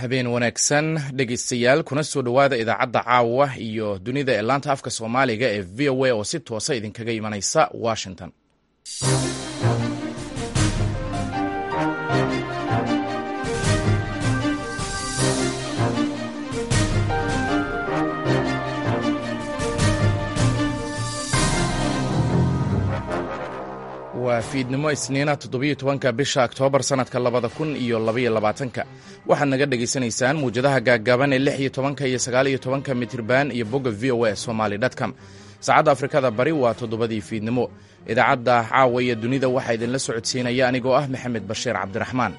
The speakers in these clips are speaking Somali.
habeen wanaagsan dhegeystayaal kuna soo dhowaada idaacadda caawa iyo dunida ee laanta afka soomaaliga ee v o a oo si toosa idinkaga imanaysa washington waa fiidnimo isniina toddobiyo tobanka bisha oktoobar sannadka labada kun iyo labaiyo labaatanka waxaad naga dhegaysanaysaan muwjadaha gaaggaaban ee lix iyo tobanka iyo sagaal iyo tobanka mitriban iyo bogga v o a somaly dtcom saacadda afrikada bari waa toddobadii fiidnimo idaacadda caawa iyo dunida waxaa idinla socodsiinaya anigoo ah maxamed bashiir cabdiraxmaan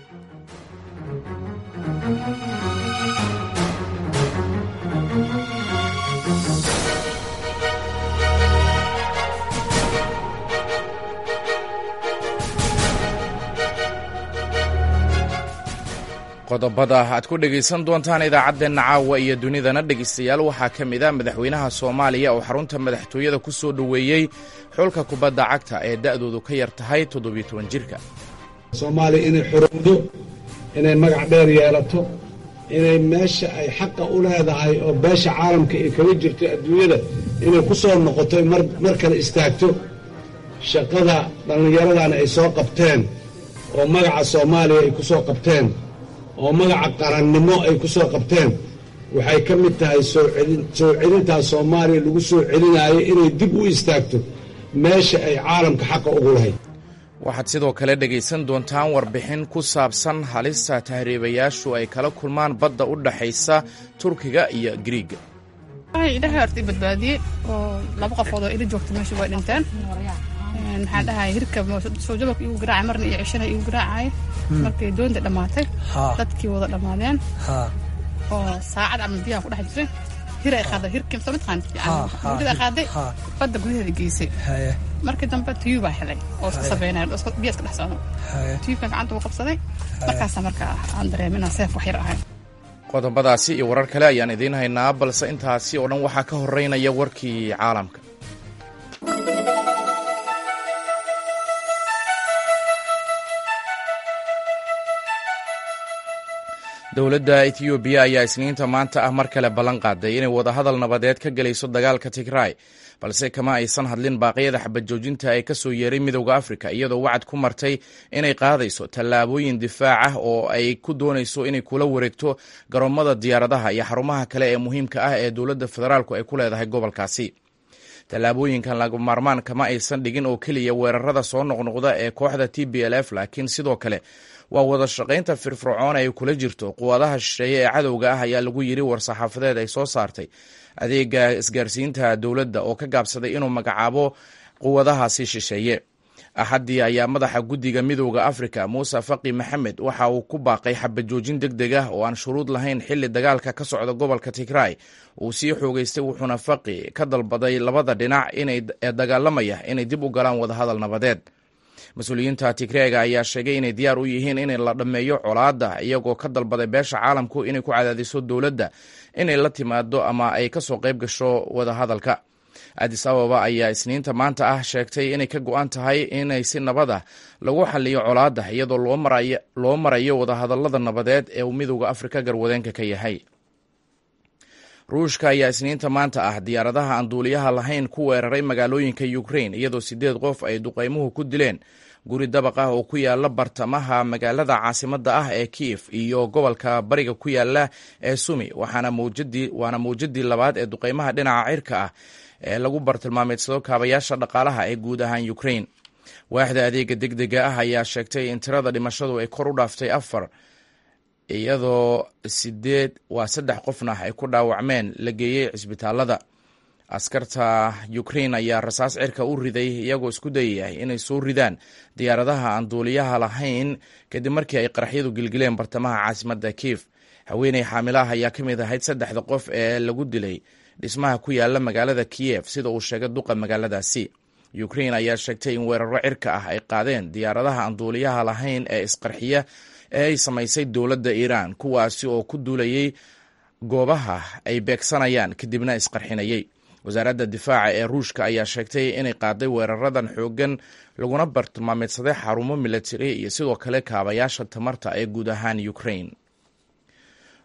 qodobada aad ku dhegaysan doontaan idaacaddeenna caawa iyo dunidana dhegaystayaal waxaa ka mid a madaxweynaha soomaaliya oo xarunta madaxtooyada ku soo dhoweeyey xulka kubadda cagta ee da'doodu ka yar tahay toddobiyo toban jirka soomaaliya inay xorowdo inay magac dheer yeelato inay meesha ay xaqa u leedahay oo beesha caalamka ay kaga jirto adduunyada inay ku soo noqoto mar kale istaagto shaqada dhallinyaradana ay soo qabteen oo magaca soomaaliya ay ku soo qabteen oo magaca qarannimo ay ku soo qabteen waxay ka mid tahay soo celintaa soomaaliya lagu soo celinaayo inay dib u istaagto meesha ay caalamka xaqa ugu lahayd waxaad sidoo kale dhegaysan doontaan warbixin ku saabsan halista tahriibayaashu ay kala kulmaan badda u dhaxaysa turkiga iyo griiga idhaha horta i badbaadiyey oo laba qofood oo ila joogta meesha way dhinteen maxaan dhahay hirka soo jababka igu garaacay marna iyo cishana igu garaacay markay doonta dhammaatay dadkii wada dhammaadeen oo saacad ama biyaha ku dhex jiray hir ay qaaday hirkii soo mataqaan mudada ay qaaday badda gudaheeda geysay markii dambe tiyuu baa helay oo iska sabeynaya biya iska dhex socdo tiyuukan gacanta uu qabsaday markaasa marka aan dareemin inaan seef wax yar ahay qodobadaasi iyo warar kale ayaan idiin haynaa balse intaasi oo dhan waxaa ka horeynaya warkii caalamka dowladda etiyoobiya ayaa isniinta maanta ah mar kale ballan qaaday inay wadahadal nabadeed ka gelayso dagaalka tigraay balse kama aysan hadlin baaqyada xabad joojinta ee ka soo yeeray midowda afrika iyadoo wacad ku martay inay qaadayso tallaabooyin difaac ah oo ay ku doonayso inay kula wareegto garoomada diyaaradaha iyo xarumaha kale ee muhiimka ah ee dowladda federaalku ay ku leedahay gobolkaasi tallaabooyinkan laga maarmaan kama aysan dhigin oo keliya weerarada soo noqnoqda ee kooxda t b l f laakiin sidoo kale waa wada shaqaynta firfircoon ay kula jirto quwadaha shisheeye ee cadowga ah ayaa lagu yiri war-saxaafadeed ay soo saartay adeega isgaarsiinta dowladda oo ka gaabsaday inuu magacaabo quwadahaasi shisheeye axaddii ayaa madaxa guddiga midowda afrika muuse faqi maxamed waxa uu ku baaqay xabajoojin deg deg ah oo aan shuruud lahayn xilli dagaalka ka socda gobolka tigraay uu sii xoogeystay wuxuuna faqi ka dalbaday labada dhinac ee dagaalamaya inay dib u galaan wadahadal nabadeed mas-uuliyiinta tigreega ayaa sheegay inay diyaar u yihiin in la dhammeeyo colaadda iyagoo ka dalbaday beesha caalamku inay ku cadaadiso dowladda inay la timaado ama ay kasoo qayb gasho wadahadalka adis ababa ayaa isniinta maanta ah sheegtay inay ka go-an tahay inay si nabad ah lagu xaliyo colaadda iyadoo loo marayo wadahadalada nabadeed ee uu midowda afrika garwadeenka ka yahay ruushka ayaa isniinta maanta ah diyaaradaha aan duuliyaha lahayn ku weeraray magaalooyinka ukrain iyadoo sideed qof ay duqaymuhu ku dileen guri dabaq ah oo ku yaala bartamaha magaalada caasimadda ah ee kiev iyo gobolka bariga ku yaala ee sumi waana mawjadii labaad ee duqaymaha dhinaca cirka ah ee lagu bartilmaameedsado kaabayaasha dhaqaalaha ee guud ahaan ukrain waaxda adeega deg dega ah ayaa sheegtay in tirada dhimashadu ay kor u dhaaftay afar iyadoo sideed waa saddex qofna ay ku dhaawacmeen la geeyey cisbitaalada askarta ukrain ayaa rasaas cirka u riday iyagoo isku dayaya inay soo ridaan diyaaradaha aan duuliyaha lahayn kadib markii ay qaraxyadu gilgileen bartamaha caasimadda kiif haweeney xaamilaah ayaa ka mid ahayd saddexda qof ee lagu dilay dhismaha ku yaala magaalada kiyef sida uu sheegay duqa magaaladaasi ukrain ayaa sheegtay in weeraro cirka ah ay qaadeen diyaaradaha aan duuliyaha lahayn ee isqarxiya ee ay samaysay dowladda iiraan kuwaasi oo ku duulayay goobaha ay beegsanayaan kadibna isqarxinayay wasaaradda difaaca ee ruushka ayaa sheegtay inay qaaday weeraradan xooggan laguna bartilmaameedsaday xarumo milatari iyo sidoo kale kaabayaasha tamarta ee guud ahaan ukrain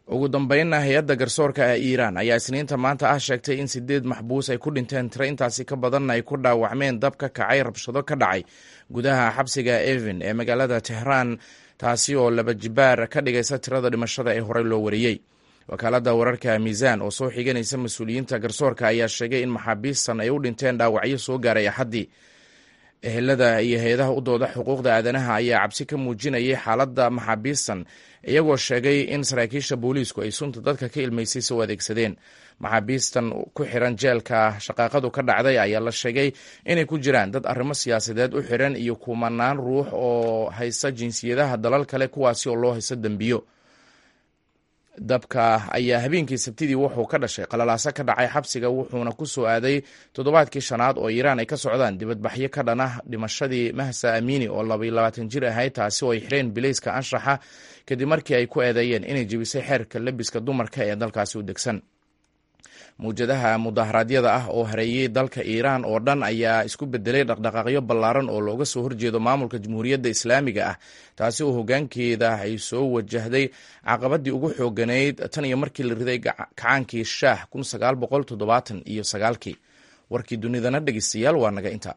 ugu dambeynna hay-adda garsoorka ee iiraan ayaa isniinta maanta ah sheegtay in sideed maxbuus ay ku dhinteen tiro intaasi ka badanna ay ku dhaawacmeen dab ka kacay rabshado ka dhacay gudaha xabsiga evin ee magaalada tehraan taasi oo laba jibaar ka dhigaysa tirada dhimashada ee horey loo wariyey wakaaladda wararka miisaan oo soo xiganaysa mas-uuliyiinta garsoorka ayaa sheegay in maxaabiistan ay u dhinteen dhaawacyo soo gaaray axaddii ehelada iyo hay-adaha u dooda xuquuqda aadanaha ayaa cabsi ka muujinayay xaaladda maxaabiistan iyagoo sheegay in saraakiisha booliisku ay sunta dadka ka ilmaysay soo adeegsadeen maxaabiistan ku xiran jeelka shaqaaqadu ka dhacday ayaa la sheegay inay ku jiraan dad arrimo siyaasadeed u xiran iyo kumanaan ruux oo haysta jinsiyadaha dalal kale kuwaasi oo loo haysto dembiyo dabka ayaa habeenkii sabtidii wuxuu ka dhashay qalalaaso ka dhacay xabsiga wuxuuna ku soo aaday toddobaadkii shanaad oo iiraan ay ka socdaan dibadbaxyo ka dhan ah dhimashadii mahsa amini oo labaiyo labaatan jir ahayd taasi oo ay xireen bilayska anshaxa kadib markii ay ku eedeeyeen inay jebisay xeerka lebiska dumarka ee dalkaasi u degsan mawjadaha mudaharaadyada ah oo hareeyey dalka iiraan oo dhan ayaa isku bedelay dhaqdhaqaaqyo ballaaran oo looga soo horjeedo maamulka jamhuuriyadda islaamiga ah taasi oo hoggaankeeda ay soo wajahday caqabadii ugu xooganayd tan iyo markii la riday kacaankii shaah kun sagaal boqol toddobaatan iyo sagaalkii warkii dunidana dhegeystayaal waa naga inta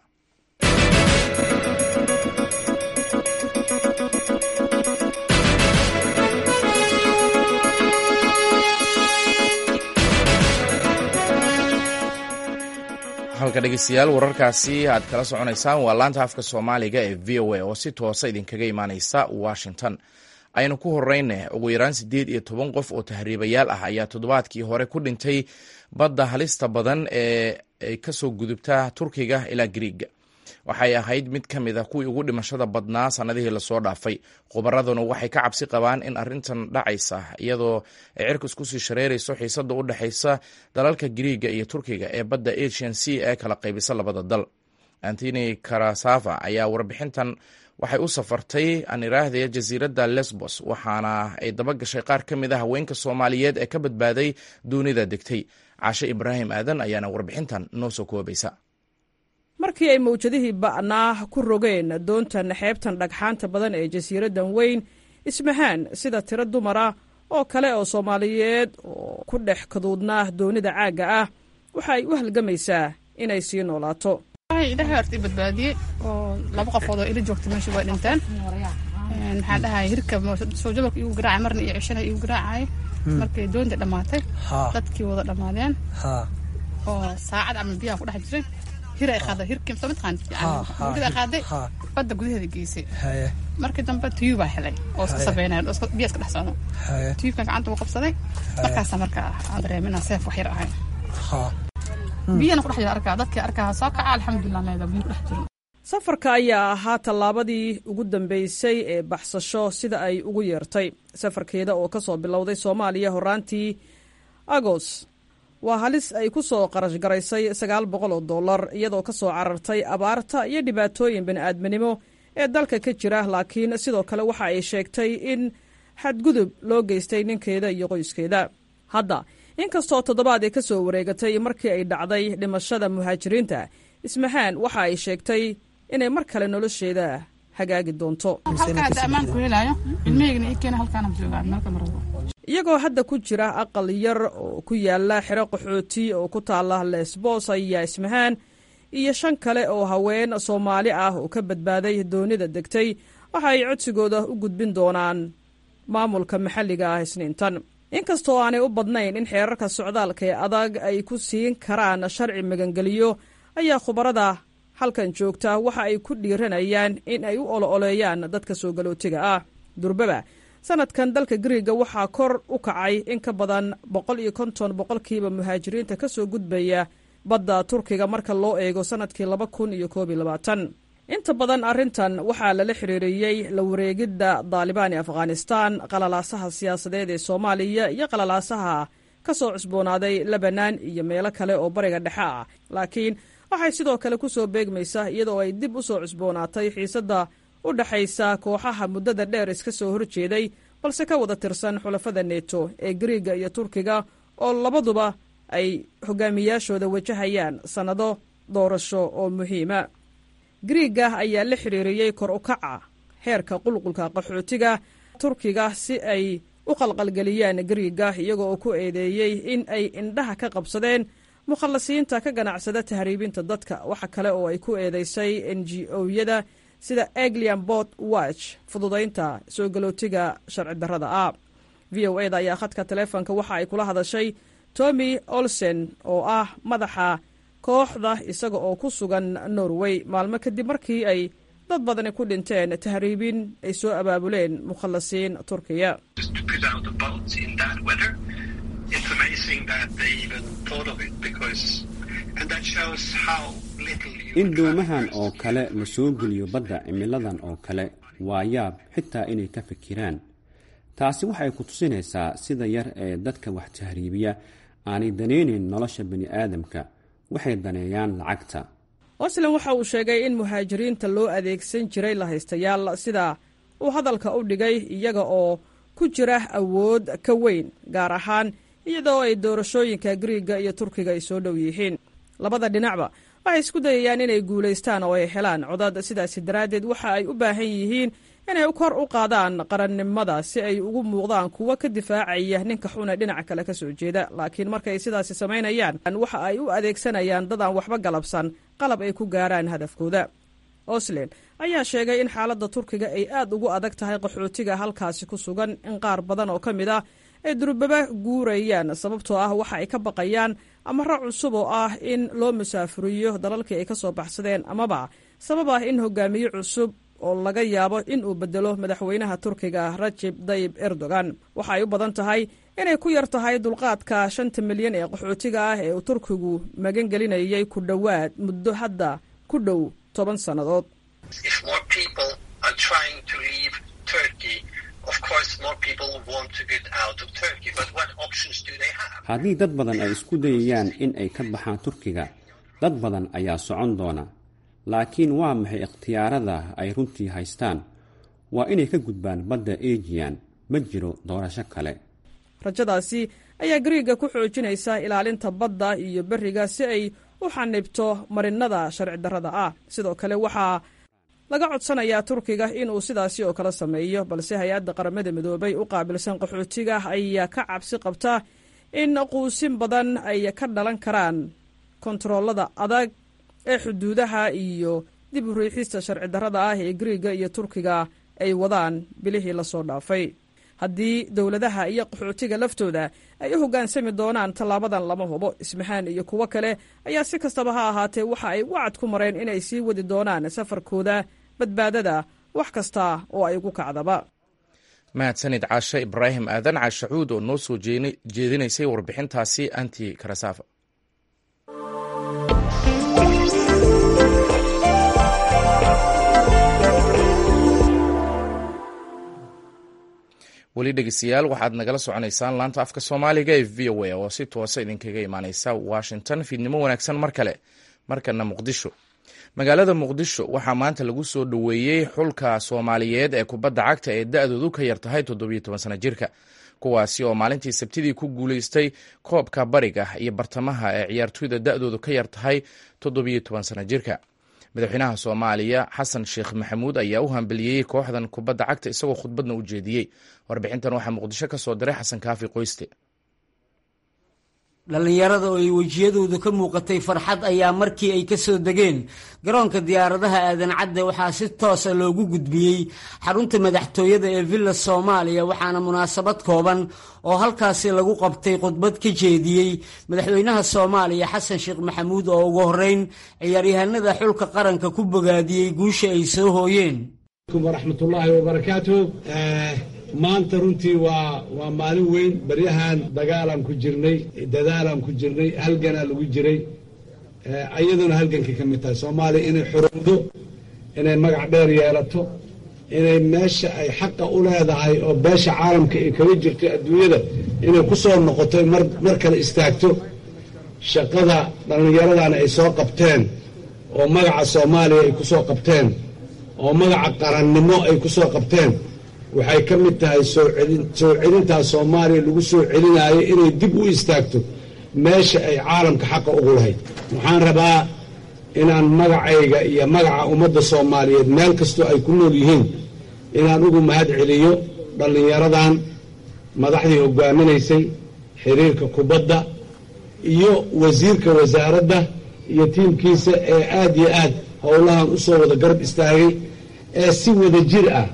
halka dhegeystayaal wararkaasi aad kala soconaysaan waa laanta afka soomaaliga ee v o a oo si toosa idinkaga imaaneysa washington aynu ku horeyne ugu yaraan siddeed iyo toban qof oo tahriibayaal ah ayaa toddobaadkii hore ku dhintay badda halista badan ee ay kasoo gudubta turkiga ilaa griiga waxay ahayd mid ka mid a kuwii ugu dhimashada badnaa sannadihii lasoo dhaafay khubaraduna waxay ka cabsi qabaan in arrintan dhacaysa iyadoo ay cirka isku sii shareerayso xiisada u dhexaysa dalalka griiga iyo turkiga ee badda asian c ee kala qaybisa labada dal antony karasava ayaa warbixintan waxay u safartay aan iraahday jasiiradda lesbos waxaana ay daba gashay qaar ka mid a haweenka soomaaliyeed ee ka badbaaday duunida degtay caashe ibraahim aadan ayaana warbixintan noo soo koobaysa markii ay mawjadihii ba'naa ku rogeen doontan xeebtan dhagxaanta badan ee jasiiraddan weyn ismahaan sida tiro dumara oo kale oo soomaaliyeed oo ku dhex kaduudnaa doonida caagga ah waxa ay u halgamaysaa inay sii noolaato ilahay horta i badbaadiyey oo laba qofood oo ila joogta meesha way dhinteen maxaan dhahay hirka soo jabalka igu garaacay marna iyo cishana igu garaacay markay doonta dhammaatay dadkii wada dhammaadeen oo saacad ama biyaha ku dhex jiray hir ay qaaday hirkii soo mataqaan mudada qaaday badda gudaheeda geysay markii dambe tuyub baa helay oo iska sabeynaya oo biya iska dhex socdo tuyubkan gacanta uu qabsaday markaasa marka aan dareemay inaan seef wax yar ahay biyana kudhex jira arkaa dadkii arkaa soo kaca alxamdulilah leeda biyo kudhex jiro safarka ayaa ahaa tallaabadii ugu dambeysay ee baxsasho sida ay ugu yeertay safarkeeda oo ka soo bilowday soomaaliya horaantii agos waa halis ay ku soo qarash garaysay sagaal boqol oo dollar iyadoo ka soo carartay abaarta iyo dhibaatooyin bini'aadminimo ee dalka ka jira laakiin sidoo kale waxa ay sheegtay in xadgudub loo geystay ninkeeda iyo qoyskeeda hadda inkastoo toddobaad ay ka soo wareegatay markii ay dhacday dhimashada muhaajiriinta ismahaan waxa ay sheegtay inay mar kale nolosheeda hagaagi doonto iyagoo hadda ku jira aqal yar oo ku yaala xero qaxooti oo ku taala lesbos ayaa ismahaan iyo shan kale oo haween soomaali ah oo ka badbaaday doonida degtay waxa ay codsigooda u gudbin doonaan maamulka maxalliga ah isniintan inkastoo aanay u badnayn in xeerarka socdaalka ee adag ay ku siin karaan sharci magangeliyo ayaa khubarada halkan joogta waxa ay ku dhiiranayaan in ay u olo-oleeyaan dadka soo galootiga ah durbaba sanadkan dalka griiga waxaa kor u kacay in ka badan boqol iyo konton boqolkiiba muhaajiriinta ka soo gudbaya badda turkiga marka loo eego sanadkii laba kun iyo koob iyo labaatan inta badan arrintan waxaa lala xiriiriyey la wareegidda daalibaan ee afghanistaan qalalaasaha siyaasadeed ee soomaaliya iyo qalalaasaha ka soo cusboonaaday lebanan iyo meelo kale oo bariga dhexe ah laakiin waxay sidoo kale ku soo beegmaysaa iyadoo ay dib u soo cusboonaatay xiisadda u dhexaysa kooxaha muddada dheer iska soo horjeeday balse ka wada tirsan xulafada neto ee griiga iyo turkiga oo labaduba ay hogaamiyaashooda wajahayaan sannado doorasho oo muhiima griiga ayaa la xiriiriyey kor u kaca heerka qulqulka qaxootiga turkiga si ay u qalqalgeliyaan gariiga iyaga oo ku eedeeyey in ay indhaha ka qabsadeen mukhallasiinta ka ganacsada tahriibinta dadka waxa kale oo ay ku eedeysay n g o-yada sida eglian bot watch fududaynta soo galootiga sharci darrada ah v o eda ayaa khadka taleefonka waxa ay kula hadashay tommy olsen oo ah madaxa kooxda isaga oo ku sugan norway maalmo kadib markii ay dad badani ku dhinteen tahriibin ay soo abaabuleen mukhallasiin turkiya in doomahan oo kale la soo geliyo badda cimiladan oo kale waa yaab xitaa inay ka fikiraan taasi waxay ku tusinaysaa sida yar ee dadka wax tahriibiya aanay danaynayn nolosha bani aadamka waxay daneeyaan lacagta oslan waxa uu sheegay in muhaajiriinta loo adeegsan jiray lahaystayaal sida uu hadalka u dhigay iyaga oo ku jira awood ka weyn gaar ahaan iyadoo ay doorashooyinka griiga iyo turkiga ay soo dhow yihiin labada dhinacba waxay isku dayayaan inay guulaystaan oo ay helaan codad sidaasi daraaddeed waxa ay u baahan yihiin inay kor u qaadaan qarannimada si ay ugu muuqdaan kuwo ka difaacaya ninka xune dhinaca kale ka soo jeeda laakiin markay sidaasi samaynayaan waxa ay u adeegsanayaan dadaan waxba galabsan qalab ay ku gaaraan hadafkooda oslen ayaa sheegay in xaaladda turkiga ay aad ugu adag tahay qaxootiga halkaasi ku sugan in qaar badan oo ka mid ah ay durbaba guurayaan sababtoo ah waxa ay ka baqayaan amaro cusub oo ah in loo musaafuriyo dalalkii ay ka soo baxsadeen amaba sabab ah in hogaamiye cusub oo laga yaabo in uu bedelo madaxweynaha turkiga rajib dayib erdogan waxa ay u badan tahay inay ku yar tahay dulqaadka shanta milyan ee qaxootiga ah ee uu turkigu magan gelinayay ku dhowaad muddo hadda ku dhow toban sannadood haddii dad badan ay isku dayayaan in ay ka baxaan turkiga dad badan ayaa socon doona laakiin waa maxay ikhtiyaarada ay runtii haystaan waa inay ka gudbaan badda ejiyan ma jiro doorasho kale rajadaasi ayaa gariiga ku xoojinaysa ilaalinta badda iyo beriga si ay u xanibto marinada sharci darrada ah sidoo kale waxaa laga codsanayaa turkiga inuu sidaasi oo kale sameeyo balse hay-adda qaramada midoobay u qaabilsan qaxootiga ayaa ka cabsi qabta in quusin badan ay ka dhalan karaan kontaroolada adag ee xuduudaha iyo dib u riixista sharci darrada ah ee gariiga iyo turkiga ay wadaan bilihii lasoo dhaafay haddii dowladaha iyo qaxootiga laftooda ay u hoggaansami doonaan tallaabadan lama hubo ismahaan iyo kuwo kale ayaa si kastaba ha ahaatee waxa ay wacad ku mareen inay sii wadi doonaan safarkooda badbaadada wax kasta oo ay ugu kacdaba mahadsanid caashe ibraahim aadan caashacuud oo noo soo jeedinaysay warbixintaasi anti karasafa weli dhegeystayaal waxaad nagala soconaysaan laanta afka soomaaliga ee v o a oo si toosa idinkaga imaaneysa washington fiidnimo wanaagsan mar kale markana muqdisho magaalada muqdisho waxaa maanta lagu soo dhoweeyey xulka soomaaliyeed ee kubadda cagta ee da-doodu ka yar tahay toddobiyo toban sana jirka kuwaasi oo maalintii sabtidii ku guuleystay koobka bariga iyo bartamaha ee ciyaartoyda da-doodu ka yar tahay toddobiyo toban sana jirka madaxweynaha soomaaliya xasan sheekh maxamuud ayaa u hambeliyey kooxdan kubadda cagta isagoo khudbadna u jeediyey warbixintan waxaa muqdisho ka soo diray xasan kaafi qoyste dhallinyarada oo ay wejiyadooda ka muuqatay farxad ayaa markii ay ka soo degeen garoonka diyaaradaha aadan cadde waxaa si toosa loogu gudbiyey xarunta madaxtooyada ee villa soomaaliya waxaana munaasabad kooban oo halkaasi lagu qabtay khudbad ka jeediyey madaxweynaha soomaaliya xasan sheekh maxamuud oo ugu horreyn ciyaaryahanada xulka qaranka ku bogaadiyey guusha ay soo hooyeen waraxmatullaahi wabarakaatu maanta runtii waa waa maalin weyn baryahan dagaalaan ku jirnay dadaalaan ku jirnay halganaa lagu jiray ayaduna halgankay ka mid tahay soomaaliya inay xorowdo inay magac dheer yeelato inay meesha ay xaqa u leedahay oo beesha caalamka ay kaga jirto adduunyada inay ku soo noqoto mar mar kale istaagto shaqada dhallinyaradana ay soo qabteen oo magaca soomaaliya ay ku soo qabteen oo magaca qarannimo ay ku soo qabteen waxay ka mid tahay soo celintaas soomaaliya lagu soo celinaayo inay dib u istaagto meesha ay caalamka xaqa ugu lahayd waxaan rabaa inaan magacayga iyo magaca ummadda soomaaliyeed meel kastoo ay ku nool yihiin inaan ugu mahad celiyo dhallinyaradan madaxdii hogaaminaysay xiriirka kubadda iyo wasiirka wasaaradda iyo tiimkiisa ee aad iyo aad howlahan u soo wada garab istaagay ee si wada jir ah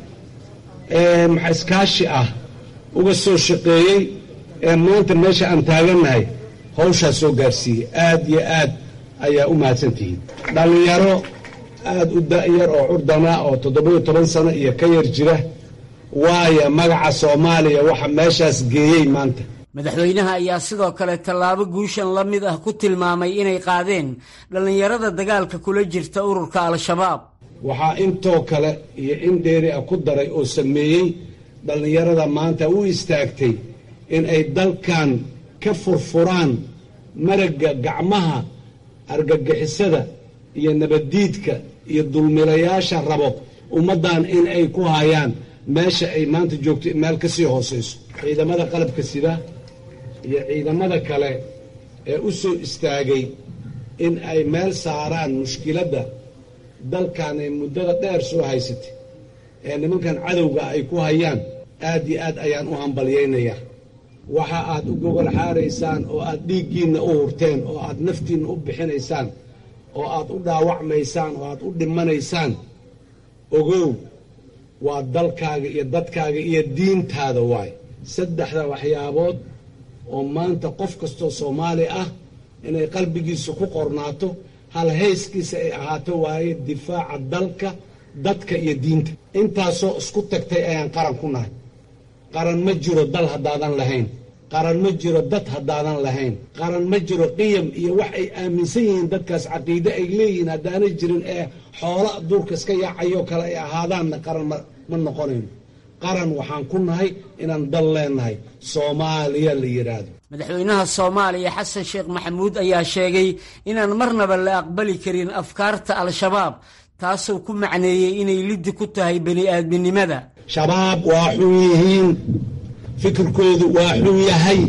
ee maxa iskaashi ah uga soo shaqeeyey ee maanta meesha aan taagannahay hawshaas soo gaarsiiyey aad iyo aad ayaa u mahadsantihiin dhallinyaro aad u da'yar oo curdana oo toddoba-iyo toban sano iyo ka yar jira waaya magaca soomaaliya waxa meeshaas geeyey maanta madaxweynaha ayaa sidoo kale tallaabo guushan la mid ah ku tilmaamay inay qaadeen dhallinyarada dagaalka kula jirta ururka al-shabaab waxaa intoo kale iyo in dheeri ah ku daray oo sameeyey dhallinyarada maanta u istaagtay in ay dalkan ka furfuraan maragga gacmaha argagixisada iyo nabaddiidka iyo dulmilayaasha rabo ummaddan in ay ku hayaan meesha ay maanta joogto meel ka sii hoosayso ciidamada qalabka sida iyo ciidamada kale ee u soo istaagay in ay meel saaraan mushkiladda dalkan ay muddada dheer soo haysatay ee nimankan cadowga ay ku hayaan aad iyo aad ayaan u hambalyaynayaa waxa aad u gogol xaaraysaan oo aad dhiiggiinna u hurteen oo aad naftiinna u bixinaysaan oo aad u dhaawacmaysaan oo aad u dhimanaysaan ogow waa dalkaaga iyo dadkaaga iyo diintaada waay saddexda waxyaabood oo maanta qof kastoo soomaali ah inay qalbigiisa ku qornaato hal hayskiisa ay ahaato waaye difaaca dalka dadka iyo diinta intaasoo isku tagtay ayaan qaran ku nahay qaran ma jiro dal haddaadan lahayn qaran ma jiro dad haddaadan lahayn qaran ma jiro qiyam iyo wax ay aaminsan yihiin dadkaas caqiide ay leeyihiin haddaanay jirin ee xoola duurka iska yaacayo kale ay ahaadaanna qaran ma noqonayno qaran waxaan ku nahay inaan dal leenahay soomaaliya la yidhaahdo madaxweynaha soomaaliya xasan sheekh maxamuud ayaa sheegay inaan marnaba la aqbali karin afkaarta al-shabaab taasoo ku macneeyey inay liddi ku tahay bani aadminimada shabaab waa xun yihiin fikirkoodu waa xun yahay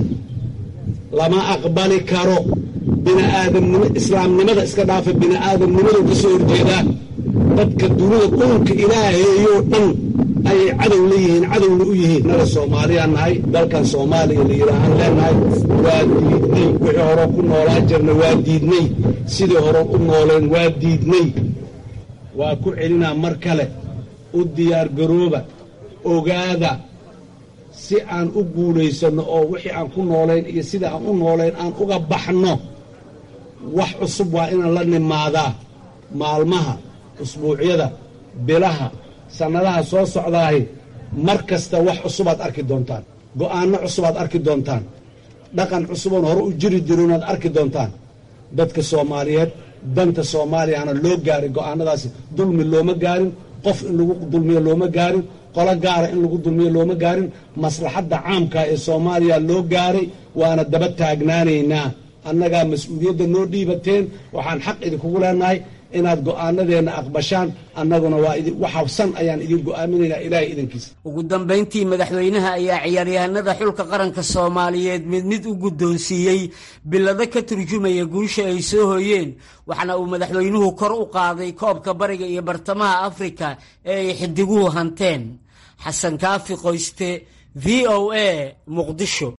lama aqbali karo biniaadamnimo islaamnimada iska dhaafa bini'aadamnimadu ka soo horjeedaa dadka dunida dhulka ilaaheeyoo dhan ayay cadow leeyihiin cadowna u yihiin naga soomaaliyaan nahay dalkan soomaaliya la yidhaahaan leenahay waa diidnay wixii hore ku noolaan jirna waa diidnay sidii hore u nooleen waa diidnay waa ku celinaa mar kale u diyaargarooba ogaada si aan u guulaysanno oo wixii aan ku noolayn iyo sida aan u noolayn aan uga baxno wax cusub waa inaan la nimaadaa maalmaha usbuucyada bilaha sannadaha soo socdaahi mar kasta wax cusubaad arki doontaan go'aanno cusubaad arki doontaan dhaqan cusuboon hore u jiri jirinaad arki doontaan dadka soomaaliyeed danta soomaaliyana loo gaaray go'aanadaasi dulmi looma gaarin qof in lagu dulmiyo looma gaarin qolo gaara in lagu dulmiyo looma gaarin maslaxadda caamka ee soomaaliya loo gaaray waana daba taagnaanaynaa annagaa mas-uuliyadda noo dhiibateen waxaan xaq idinkugu leenahay inaad go'aanadeenna aqbashaan annaguna waa waxabsan ayaan idin go'aaminaynaa ilaahay idankiisa ugu dambayntii madaxweynaha ayaa ciyaaryahanada xulka qaranka soomaaliyeed mid mid u guddoonsiiyey bilado ka turjumaya guusha ay soo hoyeen waxaana uu madaxweynuhu kor u qaaday koobka bariga iyo bartamaha afrika ee ay xidiguhu hanteen xasan kaafi qoyste v o a muqdisho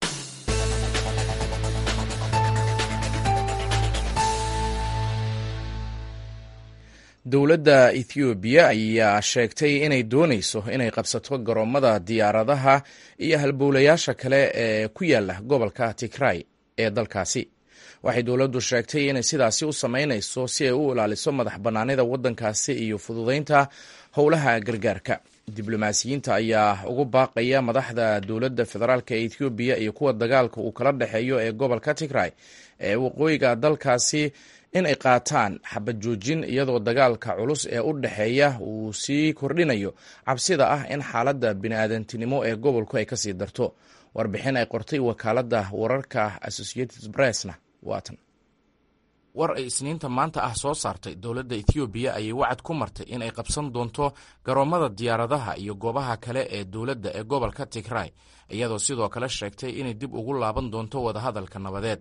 dowladda ethoobiya ayaa sheegtay inay doonayso inay qabsato garoomada diyaaradaha iyo halbowlayaasha kale ee ku yaala gobolka tigray ee dalkaasi waxay dowladdu sheegtay inay sidaasi u samaynayso si ay u ilaaliso madax bannaanida waddankaasi iyo fududaynta howlaha gargaarka diblomaasiyiinta ayaa ugu baaqaya madaxda dowladda federaalk ee ethoobiya iyo kuwa dagaalka uu kala dhexeeyo ee gobolka tigray ee waqooyiga dalkaasi in ay qaataan xabad joojin iyadoo dagaalka culus ee u dhexeeya uu sii kordhinayo cabsida ah in xaaladda bini'aadantinimo ee gobolku ay kasii darto warbixin ay qortay wakaaladda wararka associated pressna waatan war ay isniinta maanta ah soo saartay dowladda ethoobiya ayay wacad ku martay in ay qabsan doonto garoomada diyaaradaha iyo goobaha kale ee dowladda ee gobolka tigray iyadoo sidoo kale sheegtay inay dib ugu laaban doonto wadahadalka nabadeed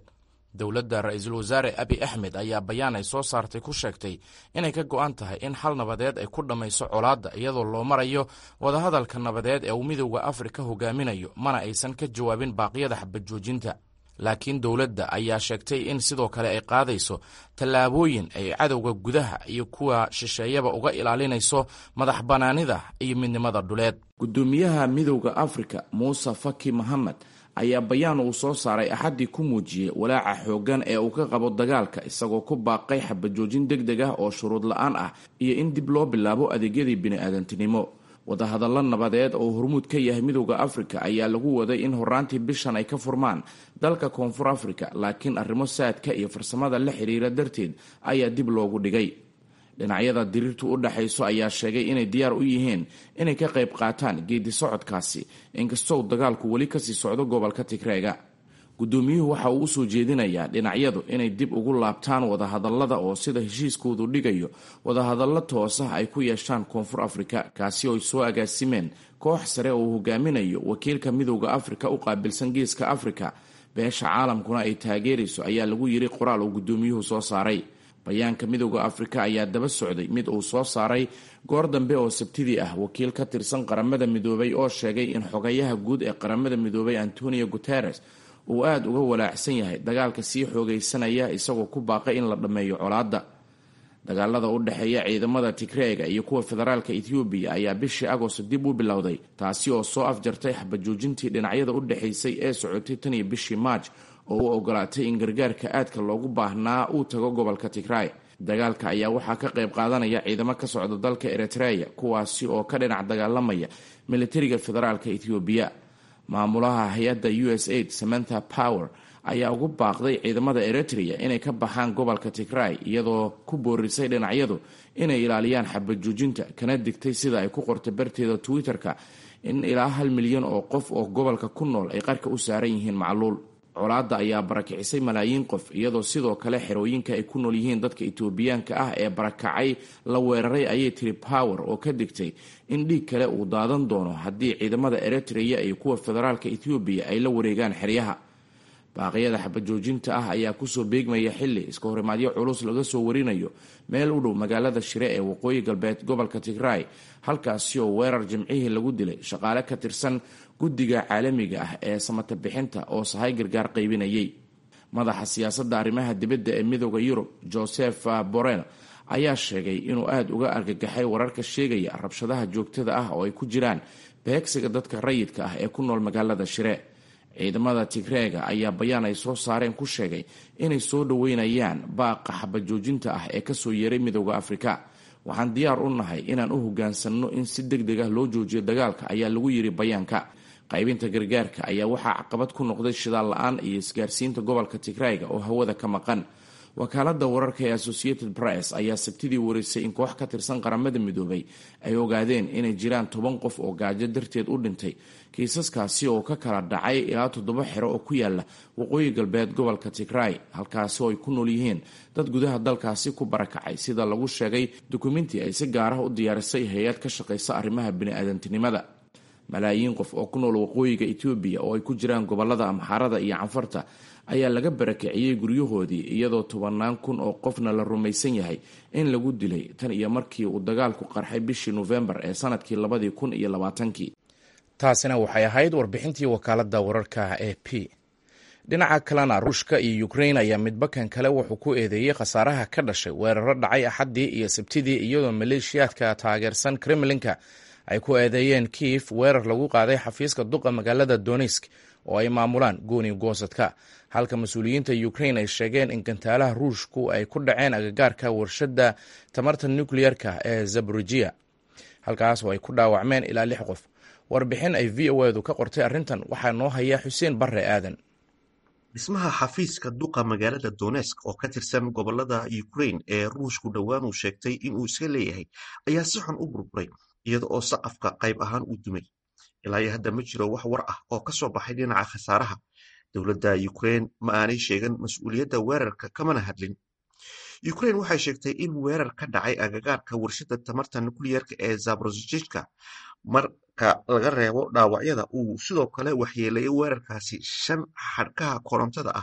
dowladda ra-iisul wasaare abi axmed ayaa bayaan ay soo saartay ku sheegtay inay ka go'an tahay in xal nabadeed ay ku dhammayso colaadda iyadoo loo marayo wadahadalka nabadeed ee uu midowda afrika hogaaminayo mana aysan ka jawaabin baaqyada xabajoojinta laakiin dowladda ayaa sheegtay in sidoo kale ay qaadayso tallaabooyin ay cadowga gudaha iyo kuwa shisheeyaba uga ilaalinayso madax bannaanida iyo midnimada dhuleed gudoomiyaha midowda afrika muuse faki mohamed ayaa bayaan uu soo saaray axaddii ku muujiyey walaaca xooggan ee uu ka qabo dagaalka isagoo ku baaqay xabajoojin deg deg ah oo shuruud la-aan ah iyo in dib loo bilaabo adeegyadii bini'aadantinimo wadahadallo nabadeed oo hormuud ka yahay midowda afrika ayaa lagu waday in horaantii bishan ay ka furmaan dalka koonfur afrika laakiin arrimo saadka iyo farsamada la xiriira darteed ayaa dib loogu dhigay dhinacyada diriirtu u dhexayso ayaa sheegay inay diyaar u yihiin inay ka qayb qaataan geedi socodkaasi inkastoo dagaalku weli kasii socdo gobolka tigreega guddoomiyuhu waxa uu usoo jeedinayaa dhinacyadu inay dib ugu laabtaan wadahadallada oo sida heshiiskoodu dhigayo wadahadallo toosah ay ku yeeshaan koonfur afrika kaasi oo ay soo agaasimeen koox sare oo uu hogaaminayo wakiilka midowda afrika u qaabilsan geeska afrika beesha caalamkuna ay taageerayso ayaa lagu yiri qoraal uu guddoomiyuhu soo saaray bayaanka midowda afrika ayaa daba socday mid uu soo saaray goor dambe oo sabtidii ah wakiil ka tirsan qaramada midoobay oo sheegay in xogayaha guud ee qaramada midoobay antonio guteres uu aada uga walaacsan yahay dagaalka sii xoogaysanaya isagoo ku baaqay in la dhammeeyo colaadda dagaalada u dhexeeya ciidamada tigreega iyo kuwa federaalka ethoobiya ayaa bishii agost dib u bilowday taasi oo soo afjartay xabajoojintii dhinacyada u dhexaysay ee socotay tan iyo bishii maaj oo u ogolaatay in gargaarka aadka loogu baahnaa uu tago gobolka tigray dagaalka ayaa waxaa ka qayb qaadanaya ciidamo ka socda dalka eritreya kuwaasi oo ka dhinac dagaalamaya militariga federaalka ethoobiya maamulaha hay-adda u s aid samantha power ayaa ugu baaqday ciidamada eritrea inay ka baxaan gobolka tigray iyadoo ku boorisay dhinacyadu inay ilaaliyaan xabajoojinta kana digtay sida ay ku qortay barteeda twitter-ka in ilaa hal milyan oo qof oo gobolka ku nool ay qarka u saaran yihiin macluul colaadda ayaa barakicisay malaayiin qof iyadoo sidoo kale xerooyinka ay ku nool yihiin dadka etoobiyaanka ah ee barakacay la weeraray ayay tiri power oo ka digtay in dhiig kale uu daadan doono haddii ciidamada eritrea iyo kuwa federaalka ethoobiya ay la wareegaan xeryaha baaqyada xabajoojinta ah ayaa kusoo beegmaya xili iska horimaadyo culus laga soo warinayo meel u dhow magaalada shire ee waqooyi galbeed gobolka tigray halkaasi oo weerar jimcihii lagu dilay shaqaale ka tirsan guddiga caalamiga ah ee samata bixinta oo sahay gargaar qaybinayay madaxa siyaasadda arrimaha dibadda ee midooda yurub joseph borrell ayaa sheegay inuu aada uga argagaxay wararka sheegaya rabshadaha joogtada ah oo ay ku jiraan beegsiga dadka rayidka ah ee ku nool magaalada shire ciidamada tigreega ayaa bayaan ay soo saareen ku sheegay inay soo dhoweynayaan baaqa xabajoojinta ah ee kasoo yeeray midooda afrika waxaan diyaar u nahay inaan u hogaansanno in si deg deg ah loo joojiyo dagaalka ayaa lagu yiri bayaanka qaybinta gargaarka ayaa waxaa caqabad ku noqday shidaal la-aan iyo isgaarsiinta gobolka tigrayga oo hawada ka maqan wakaalada wararka ee associated press ayaa sabtidii wareysay in koox ka tirsan qaramada midoobay ay ogaadeen inay jiraan toban qof oo gaajo darteed u dhintay kiisaskaasi oo ka kala dhacay ilaa toddoba xero oo ku yaala waqooyi galbeed gobolka tigray halkaasi oo ay ku nool yihiin dad gudaha dalkaasi ku barakacay sida lagu sheegay dukumenti ay si gaar ah u diyaarisay hay-ad ka shaqaysa arrimaha bini-aadantinimada malaayiin qof oo ku nool waqooyiga etoobiya oo ay ku jiraan gobolada amxaarada iyo canfarta ayaa laga barakiciyey guryahoodii iyadoo tobannaan kun oo qofna la rumaysan yahay in lagu dilay tan iyo markii uu dagaalku qarxay bishii nofembar ee sanadkii labadii kun iyo labaatankii taasina waxay ahayd warbixintii wakaalada wararka e p dhinaca kalena ruushka iyo ukrain ayaa midbakan kale wuxuu ku eedeeyey khasaaraha ka dhashay weeraro dhacay axaddii iyo sabtidii iyadoo maleeshiyaadka taageersan kremlinka ay ku eedeeyeen kiif weerar lagu qaaday xafiiska duqa magaalada donisk oo ay maamulaan gooni goosadka halka mas-uuliyiinta ukrain ay sheegeen in gantaalaha ruushku ay ku dhaceen agagaarka warshadda tamarta nukleyerka ee zabrujiya halkaas oo ay ku dhaawacmeen ilaa lix qof warbixin ay v o edu ka qortay arrintan waxaa noo haya xuseen barre aadan dhismaha xafiiska duqa magaalada donesk oo ka tirsan gobolada ukrain ee ruushku dhowaan uu sheegtay inuu iska leeyahay ayaa si xun u burburay iyada oo saqafka qayb ahaan uu dumay ilaa iyo hadda ma jiro wax war ah oo ka soo baxay dhinaca khasaaraha dowladda ukrain ma aanay sheegan mas-uuliyadda weerarka kamana hadlin ukrain waxay sheegtay in weerar ka dhacay agagaarka warshadda tamarta nukliyerka ee zaborojijka marka laga reebo dhaawacyada uu sidoo kale waxyeeleeyay weerarkaasi shan xadhkaha korontada ah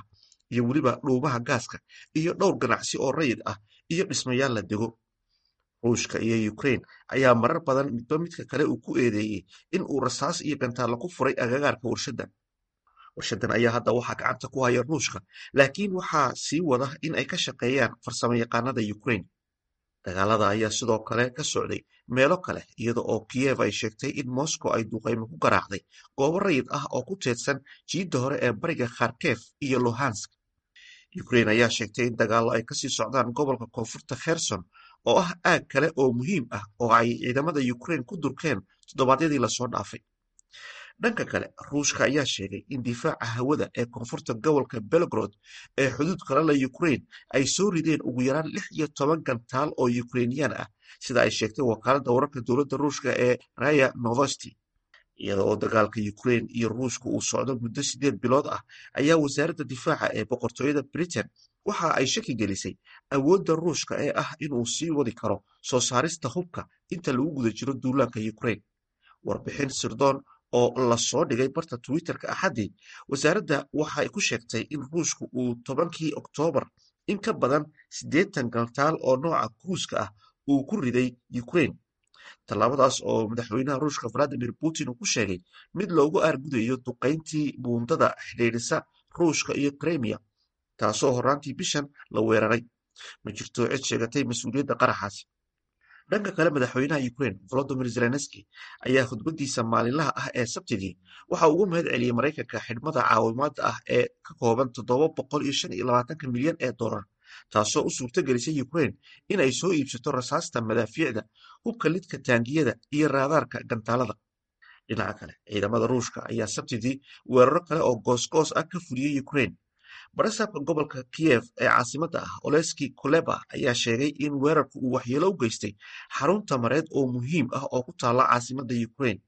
iyo weliba dhuumaha gaaska iyo dhowr ganacsi oo rayid ah iyo dhismayaal la dego ruushka iyo ukrain ayaa marar badan midba midka kale uu ku eedeeyey in uu rasaas iyo gantaallo ku furay agagaarka warshaddan warshadan ayaa hadda waxaa gacanta ku haya ruushka laakiin waxaa sii wada in ay ka shaqeeyaan farsamo yaqaanada ukrain dagaalada ayaa sidoo kale ka socday meelo kale iyada oo kiyev ay sheegtay in moscow ay duqaymo ku garaacday goobo rayid ah oo ku teedsan jiidda hore ee bariga kharkef iyo luhansk ukrain ayaa sheegtay in dagaallo ay kasii socdaan gobolka koonfurta kherson oo ah aag kale oo muhiim ah oo ay ciidamada ukrain ku durkeen toddobaadyadii lasoo dhaafay dhanka kale ruushka ayaa sheegay in difaaca hawada ee koonfurta gobolka belgrod ee xuduud kale la ukrain ay soo rideen ugu yaraan lix iyo toban gantaal oo ukrainiyaan ah sida ay sheegtay wakaaladda wararka dowladda ruushka ee raya novosti iyada oo dagaalka ukrain iyo ruushka uu socdo muddo sideed bilood ah ayaa wasaaradda difaaca ee boqortooyada britain waxa ay shaki gelisay awoodda ruushka ee ah inuu sii wadi karo soo saarista hubka inta lagu guda jiro duulaanka ukrain warbixin sirdoon oo lasoo dhigay barta twitterka axaddii wasaaradda waxay ku sheegtay in ruushku uu tobankii oktoobar in ka badan siddeetan gantaal oo nooca kruuska ah uu ku riday ukrain tallaabadaas oo madaxweynaha ruushka valadimir putin uu ku sheegay mid loogu aargudayo duqayntii buundada xidhiidhisa ruushka iyo kremiya taasoo horraantii bishan la weeraray ma jirto cid sheegatay mas-uuliyadda qaraxaasi dhanka kale madaxweynaha ukrain volodimir zelenski ayaa khudbadiisa maalinlaha ah ee sabtidii waxa ugu mahad celiyey maraykanka xidhmada caawimaada ah ee ka kooban toddoba boqol iyo shan iyo labaatanka milyan ee dollar taasoo u suurto gelisay ukrain in ay soo iibsato rasaasta madaafiicda hubka lidka taangiyada iyo raadaarka gantaalada dhinaca kale ciidamada ruushka ayaa sabtidii weeraro kale oo goosgoos ah ka fuliyey ukrain barasaabka gobolka kiyev ee caasimadda ah oleski koleba ayaa sheegay in weerarku uu waxyeelo u geystay xarun tamareed oo muhiim ah oo ku taalla caasimadda ukrain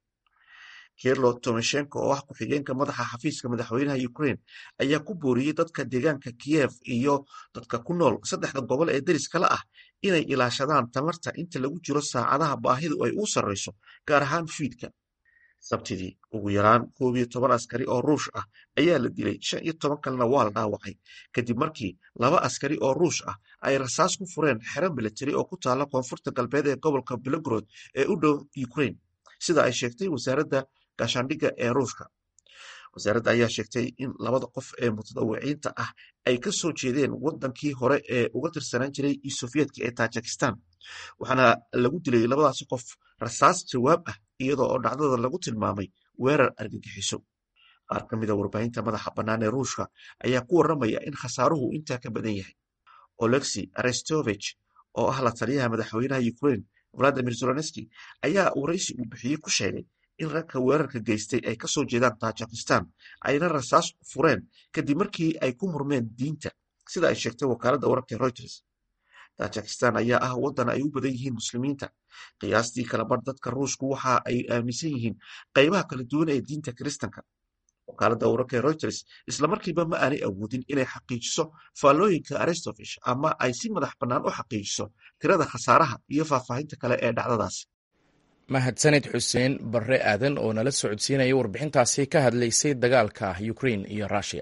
kirlo tomeshenko oo ah ku-xigeenka madaxa xafiiska madaxweynaha ukrain ayaa ku booriyey dadka deegaanka kiyev iyo dadka ku nool saddexda gobol ee deriskala ah inay ilaashadaan tamarta inta lagu jiro saacadaha baahidu ay u sarrayso gaar ahaan fiidka sabtidii ugu yaraan koob iyo toban askari oo ruush ah ayaa la dilay shan iyo toban kalena waa la dhaawacay kadib markii laba askari oo ruush ah ay rasaas ku fureen xero militari oo ku taalla koonfurta galbeed ee gobolka belogrod ee u dhow ukrain sida ay sheegtay wasaaradda gaashaandhigga ee ruushka wasaaradda ayaa sheegtay in labada qof ee mutadawiciinta ah ay ka soo jeedeen wadankii hore ee uga tirsanaan jiray sovyeetka ee tajikistan waxaana lagu dilay labadaasi qof rasaas jawaab ah iyadoo oo dhacdada lagu tilmaamay weerar argagixiso qaar ka mida warbaahinta madaxa bannaan ee ruushka ayaa ku warramaya in khasaaruhu intaa ka badan yahay olexi arestovich oo ah la taliyaha madaxweynaha ukrain valadimir zelenski ayaa waraysi uu bixiyey ku sheegay in ragka weerarka geystay ay kasoo jeedaan tajikistan ayna rasaas fureen kadib markii ay ku murmeen diinta sida ay sheegtay wakaaladda wararka reuters tajikistan ayaa ah waddan ay u badan yihiin muslimiinta qiyaastii kalabar dadka ruushku waxa ay aaminsan yihiin qaybaha kala duwan ee diinta kiristanka wakaaladda wararka reuters islamarkiiba ma aanay awoodin inay xaqiijiso faallooyinka arestovish ama ay si madax bannaan u xaqiijiso tirada khasaaraha iyo faahfaahinta kale ee dhacdadaas mahadsanid xuseen barre aadan oo nala socodsiinaya warbixintaasi ka hadlaysay dagaalka ukrain iyo rushia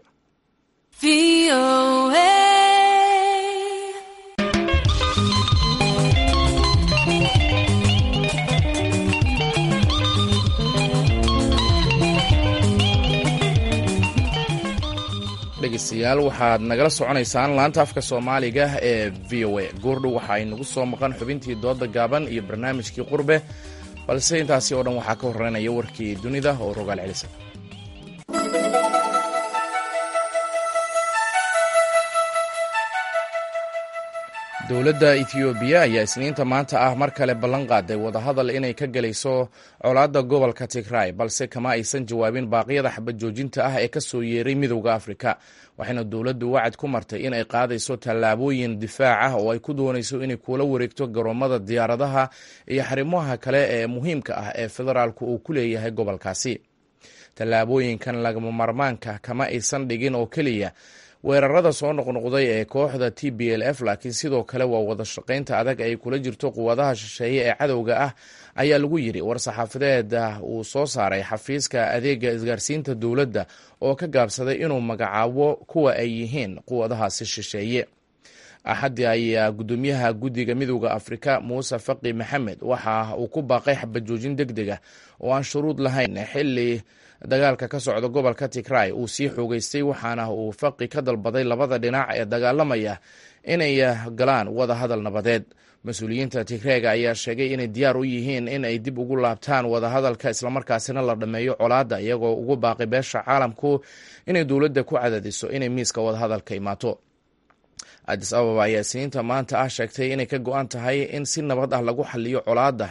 dhegeystayaal waxaad nagala soconaysaan laanta afka soomaaliga ee v o a goordhow waxa ay nagu soo maqan xubintii dooda gaaban iyo barnaamijkii qurbe balse intaasi oo dhan waxaa ka horeynaya warkii dunida oo rogaal celisa dowladda ethoobiya ayaa isniinta maanta ah mar kale ballan qaaday wadahadal inay ka gelayso colaadda gobolka tigray balse kama aysan jawaabin baaqyada xabad joojinta ah ee kasoo yeeray midowda afrika waxayna dowladdu wacad ku martay inay qaadayso tallaabooyin difaac ah oo ay ku doonayso inay kula wareegto garoomada diyaaradaha iyo xarimaha kale ee muhiimka ah ee federaalku uu ku leeyahay gobolkaasi tallaabooyinkan lagama marmaanka kama aysan dhigin oo keliya weerarada soo noqnoqday ee kooxda t b l f laakiin sidoo kale waa wada shaqaynta adag ay kula jirto quwadaha shisheeye ee cadowga ah ayaa lagu yidhi war-saxaafadeed uu soo saaray xafiiska adeega isgaarsiinta dowladda oo ka gaabsaday inuu magacaabo kuwa ay yihiin quwadahaasi shisheeye axaddii ayaa guddoomiyaha guddiga midooda afrika muuse faqi maxamed waxa uu ku baaqay xabajoojin deg deg ah oo aan shuruud lahayn xili dagaalka ka socda gobolka tigray uu sii xoogeystay waxaana uu faqi ka dalbaday labada dhinac ee dagaalamaya inay galaan wada hadal nabadeed mas-uuliyiinta tigreega ayaa sheegay inay diyaar u yihiin in ay dib ugu laabtaan wadahadalka islamarkaasina la dhammeeyo colaadda iyagoo ugu baaqay beesha caalamku inay dowladda ku cadadiso inay miiska wadahadalka imaato adis ababa ayaa isniinta maanta ah sheegtay inay ka go-an tahay in si nabad ah lagu xaliyo colaadda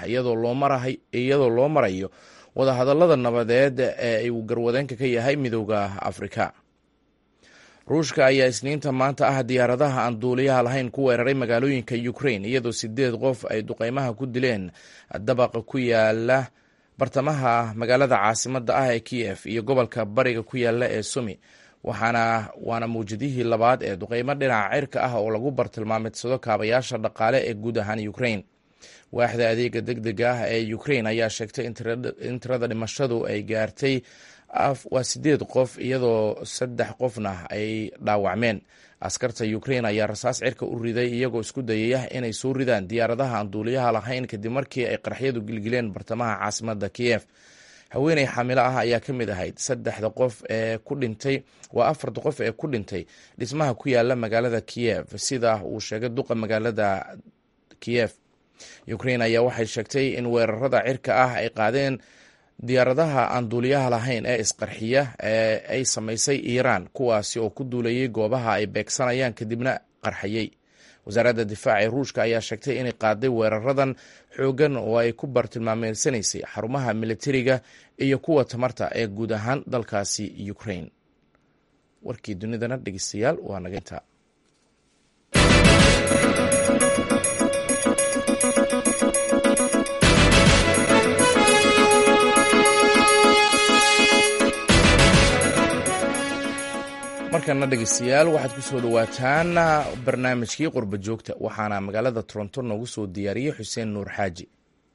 iyadoo loo marayo wadahadalada nabadeed ee uu garwadeenka ka yahay midooda afrika ruushka ayaa isniinta maanta ah diyaaradaha aan duuliyaha lahayn ku weeraray magaalooyinka ukrain iyadoo sideed qof ay duqeymaha ku dileen dabaqa ku yaala bartamaha magaalada caasimada ah ee kiyef iyo gobolka bariga ku yaala ee sumi waxaana waana mawjadihii labaad ee duqeymo dhinaca cirka ah oo lagu bartilmaameedsado kaabayaasha dhaqaale ee guud ahaan ukrain waaxda adeega deg dega ah ee ukrain ayaa sheegtay in tirada dhimashadu ay gaartay waa sideed qof iyadoo saddex qofna ay dhaawacmeen askarta ukrain ayaa rasaas cirka u riday iyagoo isku dayaya inay soo ridaan diyaaradaha aan duuliyaha lahayn kadib markii ay qaraxyadu gilgileen bartamaha caasimada kiyef haweeney xaamilo ah ayaa ka mid ahayd saddexda qof ee ku dhintay waa afarta qof ee ku dhintay dhismaha ku yaala magaalada kiyef sida uu sheegay duqa magaalada kiyef ukrain ayaa waxay sheegtay in weerarada cirka ah ay qaadeen diyaaradaha aan duuliyaha lahayn ee isqarxiya ee ay samaysay iiraan kuwaasi oo ku duulayay goobaha ay beegsanayaan kadibna qarxayey wasaaradda difaaca ee ruushka ayaa sheegtay inay qaaday weeraradan xoogan oo ay ku bartilmaameedsanaysay xarumaha militariga iyo kuwa tamarta ee guud ahaan dalkaasi ukrain warkii dunidana dhegeystayaal waa naga intaa markana dhegeystayaal waxaad ku soo dhowaataan barnaamijkii qurba joogta waxaana magaalada toronto noogu soo diyaariyey xuseen nuur xaaji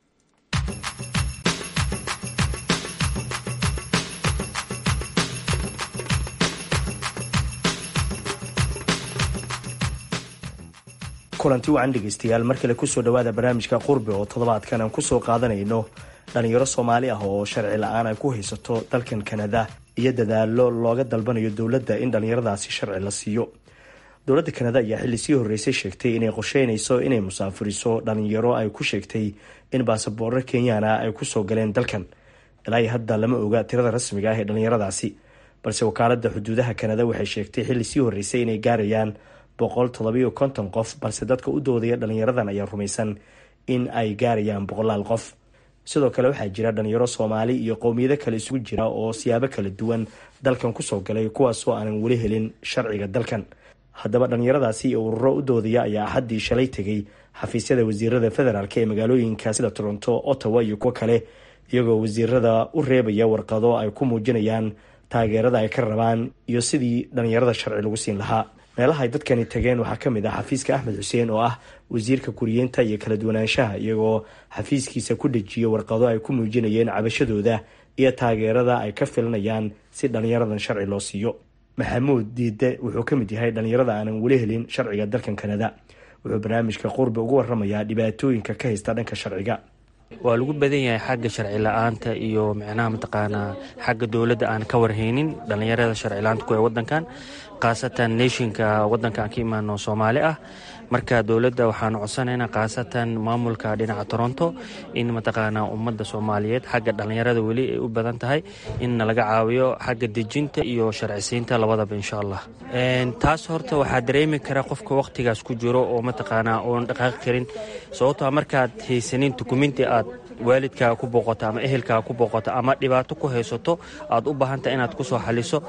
kulanti wacan dhegeystayaal mar kale kusoo dhowaada barnaamijka qurbe oo toddobaadkan aan kusoo qaadanayno dhalinyaro soomaali ah oo sharci la-aan ay ku haysato dalkan kanada iyo dadaalo looga dalbanayo dowladda in dhallinyaradaasi sharci la siiyo dowladda kanada ayaa xilli sii horreysay sheegtay inay qorsheynayso inay musaafuriso dhalinyaro ay ku sheegtay in baasaboorro kenyaana ay kusoo galeen dalkan ilaa hadda lama oga tirada rasmiga ah ee dhallinyaradaasi balse wakaalada xuduudaha kanada waxay sheegtay xilli sii horreysay inay gaarayaan boqol toddobiyo konton qof balse dadka u doodaya dhalinyaradan ayaa rumaysan in ay gaarayaan boqolaal qof sidoo kale waxaa jira dhalinyaro soomaali iyo qowmiyado kale isugu jira oo siyaabo kala duwan dalkan kusoo galay kuwaasoo aanan weli helin sharciga dalkan haddaba dhalinyaradaasi iyo ururo u doodaya ayaa axaddii shalay tegay xafiisyada wasiirada federaalk ee magaalooyinka sida toronto ottawa iyo kuwo kale iyagoo wasiirada u reebaya warqado ay ku muujinayaan taageerada ay ka rabaan iyo sidii dhalinyarada sharci lagu siin lahaa meelaha ay dadkani tageen waxaa ka mid ah xafiiska axmed xuseen oo ah wasiirka kuriyeenta iyo kala duwanaanshaha iyagoo xafiiskiisa ku dhejiyay warqado ay ku muujinayeen cabashadooda iyo taageerada ay ka filanayaan si dhalinyaradan sharci loo siiyo maxamuud diide wuxuu ka mid yahay dhalinyarada aanan weli helin sharciga dalkan kanada wuxuu barnaamijka qurbi ugu waramayaa dhibaatooyinka ka haysta dhanka sharciga waa lagu badan yahay xagga sharci la-aanta iyo micnaha mataqaanaa xagga dowladda aan ka warhaynin dhallinyarada sharci la-aanta ku ee wadankan khaasatan neeshinka wadanka aan ka imaano soomaali ah marka dowladda waxaan codsanaynaa khaasatan maamulka dhinaca toronto in mataqaanaa ummadda soomaaliyeed xagga dhallinyarada weli ay u badan tahay in nalaga caawiyo xagga dejinta iyo sharcisiinta labadaba insha allah taas horta waxaa dareemi kara qofka waqtigaas ku jiro oo mataqaanaa oon dhaqaaqi karin sababtoa markaad haysanin dukumenti aad waalidkaa ku booqato ama ehelkaa ku booqato ama dhibaato ku haysato aad u baahanta inaad kusoo xaliso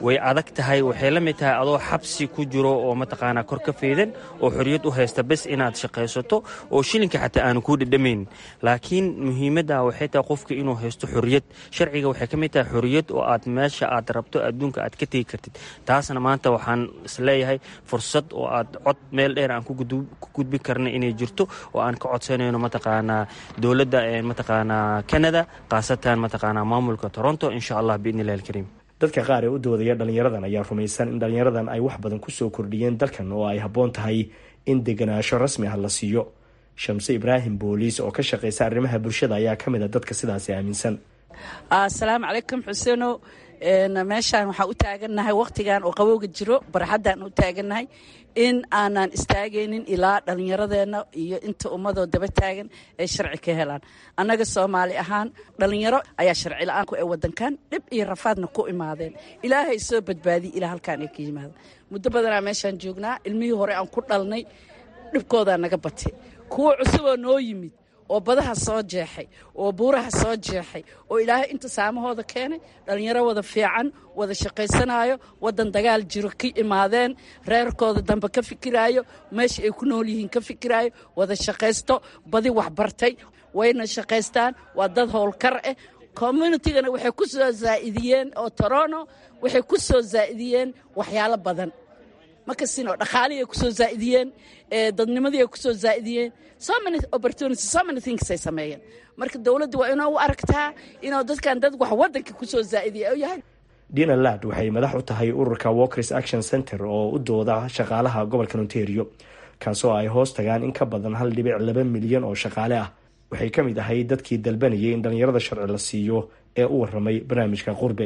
way adag tahay waxay la mid tahay adoo xabsi ku jiro oo mataqaanaa kor ka feydan oo xorriyad u haysta bes inaad shaqaysato oo shilinka xataa aanu kuu dhedhamayn laakiin muhiimadda waxay tahay qofka inuu haysto xorriyad sharciga waxay ka mid tahay xorriyad oo aad meesha aad rabto adduunka aad ka tegi kartid taasna maanta waxaan isleeyahay fursad oo aad cod meel dheer aan ku gudbi karna inay jirto oo aan ka codsanayno mataqaanaa dowladda mataqaanaa canada khaasatan mataqaanaa maamulka toronto insha allah biidni illahi alkariim dadka qaar ee u doodaya dhallinyaradan ayaa rumaysan in dhallinyaradan ay wax badan kusoo kordhiyeen dalkan oo ay habboon tahay in deganaansho rasmi ah la siiyo shamse ibraahim booliis oo ka shaqaysa arrimaha bulshada ayaa ka mid a dadka sidaasi aaminsan asalaamu calaykum xuseeno meeshaan waxaan u taagannahay wakhtigan oo qabowga jiro barxaddaan u taagannahay in aanan istaagaynin ilaa dhallinyaradeenna iyo inta ummadoo daba taagan ay sharci ka helaan annaga soomaali ahaan dhallinyaro ayaa sharci la-aan ku ee wadankan dhib iyo rafaadna ku imaadeen ilaahay soo badbaadiy ilaa halkaan ay ka yimaada muddo badanaa meeshaan joognaa ilmihii hore aan ku dhalnay dhibkoodaa naga batay kuwa cusuboo noo yimid oo badaha soo jeexay oo buuraha soo jeexay oo ilaahay inta saamahooda keenay dhallinyaro wada fiican wada shaqaysanayo wadan dagaal jiro ka imaadeen reerkooda dambe ka fikiraayo meesha ay ku nool yihiin ka fikiraayo wada shaqaysto badi waxbartay wayna shaqaystaan waa dad howlkar ah communitigana waxay ku soo zaa'idiyeen oo torono waxay ku soo zaa'idiyeen waxyaalo badan makasino dhaqaalihii ay ku soo zaa'idiyeen dadnimadii ay ku soo zaa'idiyeen so many opportunities so many things ay sameeyeen marka dowladda waa inoo u aragtaa inuu dadkan dad wax waddanka ku soo zaa'idiya yahay dina lad waxay madax u tahay ururka walkers action center oo u dooda shaqaalaha gobolka ontario kaasoo ay hoos tagaan in ka badan hal dhibic laba milyan oo shaqaale ah waxay ka mid ahay dadkii dalbanayay in dhallinyarada sharci la siiyo ee u waramay barnaamijka qurbe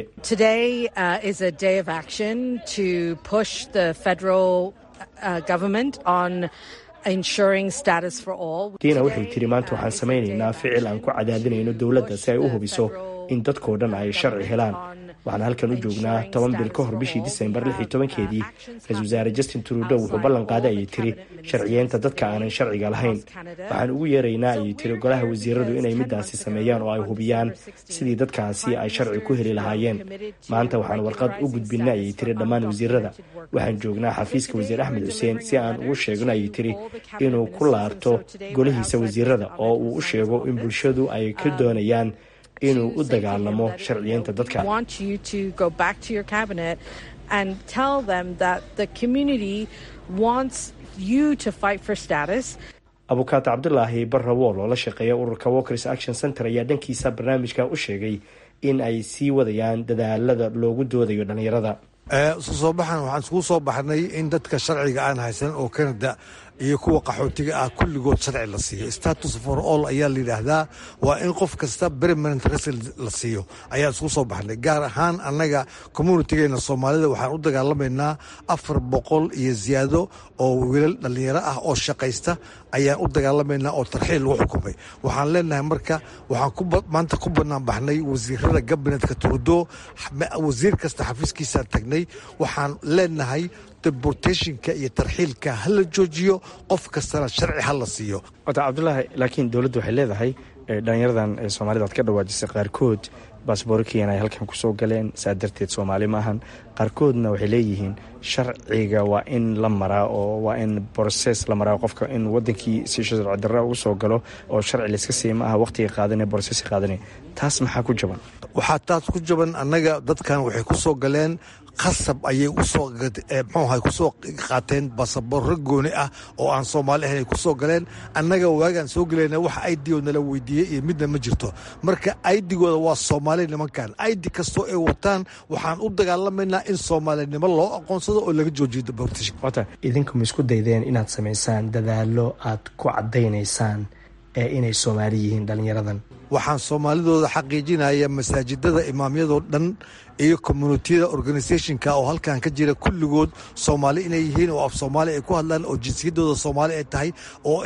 diina waxay tiri maanta waxaan samaynaynaa ficil aan ku cadaadinayno dowladda si ay u hubiso in dadkoo dhan ay sharci helaan waxaan halkan u joognaa toban bil ka hor bishii disembar lix iyo tobankeedii ra-isul wasaare justin trudow wuxuu ballan qaaday ayay tiri sharciyeynta dadka aanan sharciga lahayn waxaan ugu yeeraynaa ayay tiri golaha wasiiradu inay midaasi sameeyaan oo ay hubiyaan sidii dadkaasi ay sharci ku heli lahaayeen maanta waxaan warqad u gudbina ayay tiri dhammaan wasiirada waxaan joognaa xafiiska wasiir axmed xuseen si aan ugu sheegno ayay tiri inuu ku laabto golihiisa wasiirada oo uu u sheego in bulshadu ay ka doonayaan inuu u dagaalamo sharciyeynta dadka abukaato cabdulaahi barrawool oo la shaqeeya ururka walkers action center ayaa dhankiisa barnaamijka u sheegay in ay sii wadayaan dadaalada loogu doodayo dhallinyarada isu soo baxan waxaan iskugu soo baxnay in dadka sharciga aan haysan oo canada iyo kuwa qaxootiga ah kulligood sharci la siiyo status for all ayaa la yidhaahdaa waa in qof kasta permanent resident la siiyo ayaan isku soo baxnay gaar ahaan annaga communitigeena soomaalida waxaan u dagaalamaynaa afar boqol iyo ziyaado oo wiilal dhallinyaro ah oo shaqaysta ayaan u dagaalamaynaa oo tarxiil lagu xukumay waxaan leenahay marka waxaan maanta ku banaan baxnay wasiirada gabinetka turdo wasiir kasta xafiiskiisaan tagnay waxaan leenahay deportationka iyo tarxiilka ha la joojiyo qof kastana sharci ha la siiyo wata cabdulaahi laakiin dowladdu waxay leedahay dhalinyaradan soomaalida aad ka dhawaajisay qaarkood baasboorkiina ay halkan kusoo galeen saa darteed soomaali maahan qaarkoodna waxay leeyihiin sharciga waa in la maraa oo waa in broses la maraa qofka in wadankii si sharci darra ugu soo galo oo sharci layska siiya ma aha waqtiga qaadane broses qaadane taas maxaa ku jaban waxaa taas ku jaban annaga dadkan waxay ku soo galeen khasab ayay usoo mxuaha kusoo qaateen basaboorro gooni ah oo aan soomaali ahayn ay ku soo galeen annaga waagaan soo gelayna wax aidigo nala weydiiyey iyo midna ma jirto marka aidigooda waa soomaali nimankan aidi kastoo ay wataan waxaan u dagaalamaynaa in soomaalinimo loo aqoonsado oo laga joojiyo deportation wata idinku ma isku daydeen inaad samaysaan dadaalo aad ku caddaynaysaan ee inay soomaali yihiin dhallinyaradan waxaan soomaalidooda xaqiijinaya masaajidada imaamyadoo dhan iyo communitiyada organisationka oo halkan ka jira kulligood soomaali inay yihiin oo af soomaali ay ku hadlaan oo jinsiyadooda soomaali ay tahay oo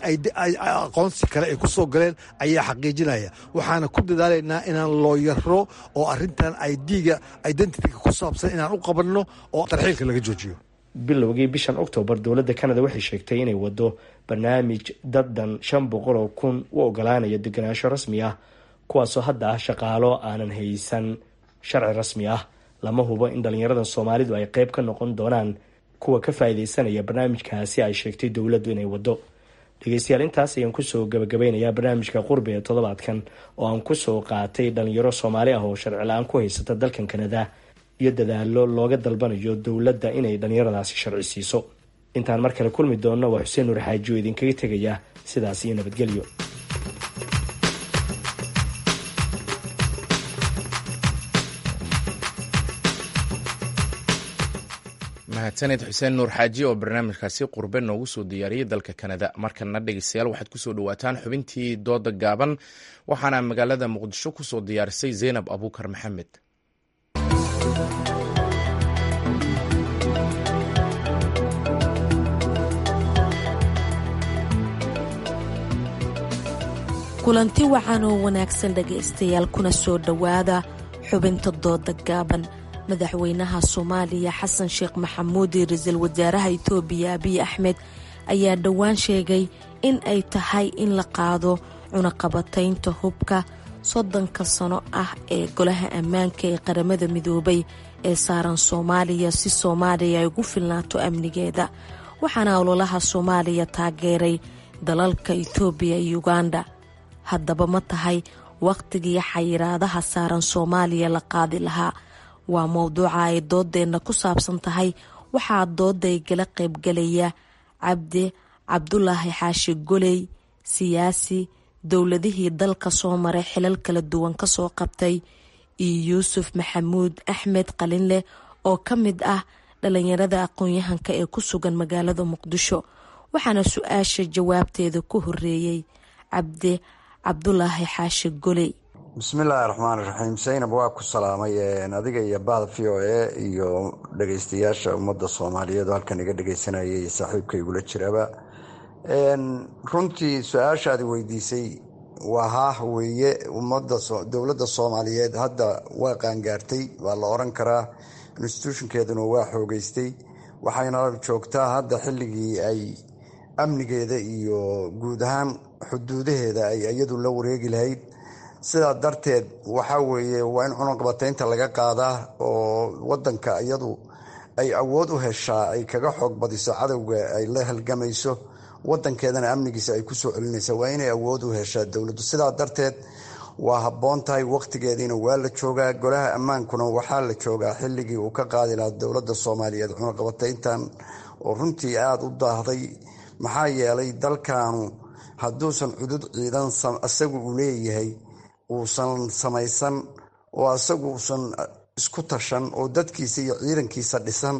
aqoonsi kale ay ku soo galeen ayaa xaqiijinaya waxaana ku dadaalaynaa inaan looyaro oo arintan idga identityga ku saabsan inaan u qabanno oo tarxiilka laga joojiyo bilowgii bishan octoobar dowladda canada waxay sheegtay inay wado barnaamij daddan shan boqol oo kun u ogolaanaya deganaansho rasmi ah kuwaasoo hadda ah shaqaalo aanan haysan sharci rasmi ah lama hubo in dhalinyarada soomaalidu ay qeyb ka noqon doonaan kuwa ka faa-ideysanaya barnaamijkaasi ay sheegtay dowladdu inay wado dhegeystayaal intaas ayaan kusoo gabagabeynayaa barnaamijka qurbi ee toddobaadkan oo aan kusoo qaatay dhalinyaro soomaali ah oo sharci la-aan ku haysata dalkan kanada iyo dadaalo looga dalbanayo dowladda inay dhalinyaradaasi sharci siiso intaan mar kale kulmi doonno waa xuseen nuur xaaji oo idinkaga tegaya sidaas iyo nabadgelyo mahadsaned xuseen nuur xaaji oo barnaamijkaasi qurbe noogu soo diyaariyey dalka kanada markana dhegeystayaal waxaad kusoo dhawaataan xubintii dooda gaaban waxaana magaalada muqdisho kusoo diyaarisay zeynab abuukar maxamed kulanti wacan oo wanaagsan dhegaystayaal kuna soo dhowaada xubinta dooda gaaban madaxweynaha soomaaliya xasan sheekh maxamuud iyo ra-iisul wasaaraha itoobiya abiy axmed ayaa dhowaan sheegay in ay tahay in la qaado cunaqabataynta hubka soddonka sano ah ee golaha ammaanka ee qaramada midoobay ee saaran soomaaliya si soomaaliya ay ugu filnaato amnigeeda waxaana ololaha soomaaliya taageeray dalalka itoobiya iyo uganda haddaba ma tahay wakhtigii xayiraadaha saaran soomaaliya la qaadi lahaa waa mowduuca ay doodeenna ku saabsan tahay waxaa dooday gala qaybgalaya cabdi cabdulaahi xaashi goley siyaasi dowladihii dalka soo maray xilal kala duwan kasoo qabtay iyo yuusuf maxamuud axmed qalinleh oo ka mid ah dhalinyarada aqoon-yahanka ee ku sugan magaalada muqdisho waxaana su-aasha jawaabteeda ku horeeyey cabdi cabdulaahi xaashi goley bismillaahi raxmaan raxiim saynab waa ku salaamay adiga iyo bahda v o a iyo dhageystayaasha ummadda soomaaliyeed oo halkan iga dhegeysanayay saaxiibka igula jiraba runtii su-aashaadi weydiisay waa haah weeye ummadda dowladda soomaaliyeed hadda waa qaangaartay waa la oran karaa institutionkeeduna waa xoogeystay waxayna joogtaa hadda xilligii ay amnigeeda iyo guud ahaan xuduudaheeda ay iyadu la wareegi lahayd sidaa darteed waxaa weeye waa in cunaqabataynta laga qaadaa oo wadanka iyadu ay awood u heshaa ay kaga xoog badiso cadowga ay la halgamayso wadankeedana amnigiisa ay kusoo celinaysa waa inay awood u heshaa dowladdu sidaa darteed waa habboon tahay wakhtigeediina waa la joogaa golaha ammaankuna waxaa la joogaa xilligii uu ka qaadi lahaa dowladda soomaaliyeed cunaqabatayntan oo runtii aada u daahday maxaa yeelay dalkaanu hadduusan cudud ciidan isagu uu leeyahay uusan samaysan oo isagu uusan isku tashan oo dadkiisa iyo ciidankiisa dhisan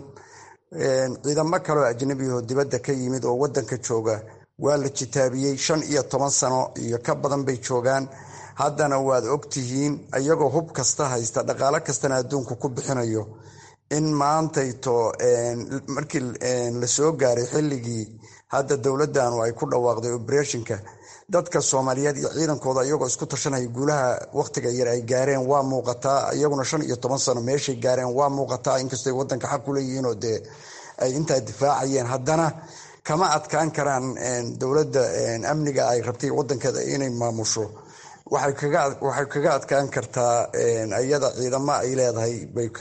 ciidamo kaleoo ajnabiyaho dibadda ka yimid oo wadanka jooga waa la jitaabiyey shan iyo toban sano iyo ka badan bay joogaan haddana waad ogtihiin iyagoo hub kasta haysta dhaqaalo kastana adduunku ku bixinayo in maantayto markii lasoo gaaray xilligii hadda dowladanu ay ku dhawaaqday oberetionka dadka soomaaliyeed iyo ciidankooda iyagoo isku tashanaya guulaha wakhtiga yar ay gaareen waa muuqataa iyaguna shan iyo toban sano meeshay gaareen waa muuqataa inkastoo wadanka xaq ku leeyihiinoo dee ay intaa difaacayeen haddana kama adkaan karaan dowladda amniga ay rabtay wadankeeda inay maamusho waxay kaga adkaan kartaa iyada ciidamo ay leedahay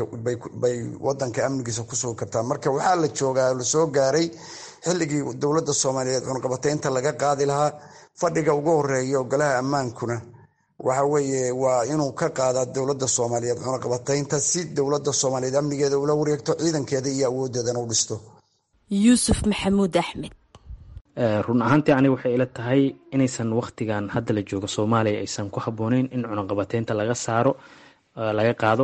bay wadanka amnigiisa kusugi kartaa marka waxaa la joogaa lasoo gaaray xilligii dowladda soomaaliyeed cunqabataynta laga qaadi lahaa fadhiga ugu horeeya golaha ammaankuna waxa weeye waa inuu ka qaadaa dowladda soomaaliyeed cunaqabataynta si dowladda soomaaliyeed amnigeeda ula wareegto ciidankeeda iyo awoodeedana u dhisto yuusuf maxamuud axmed run ahaantii aniga waxay ila tahay inaysan wakhtigan hadda la joogo soomaaliya aysan ku habbooneyn in cunaqabateynta laga saaro laga qaado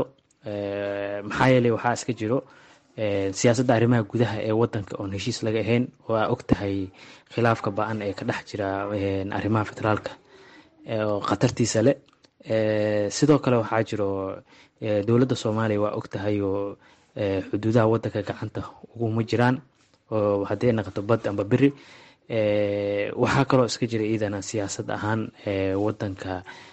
maxaa yeeley waxaa iska jiro siyaasadda arrimaha gudaha ee wadanka oon heshiis laga ahayn waa og tahay khilaafka ba-an ee ka dhex jira arrimaha federaalka oo khatartiisa leh sidoo kale waxaa jiro dowladda soomaaliya waa og tahay oo xuduudaha wadanka gacanta uguma jiraan oo haddii ay naqato bad amba beri waxaa kaloo iska jira iidana siyaasad ahaan wadanka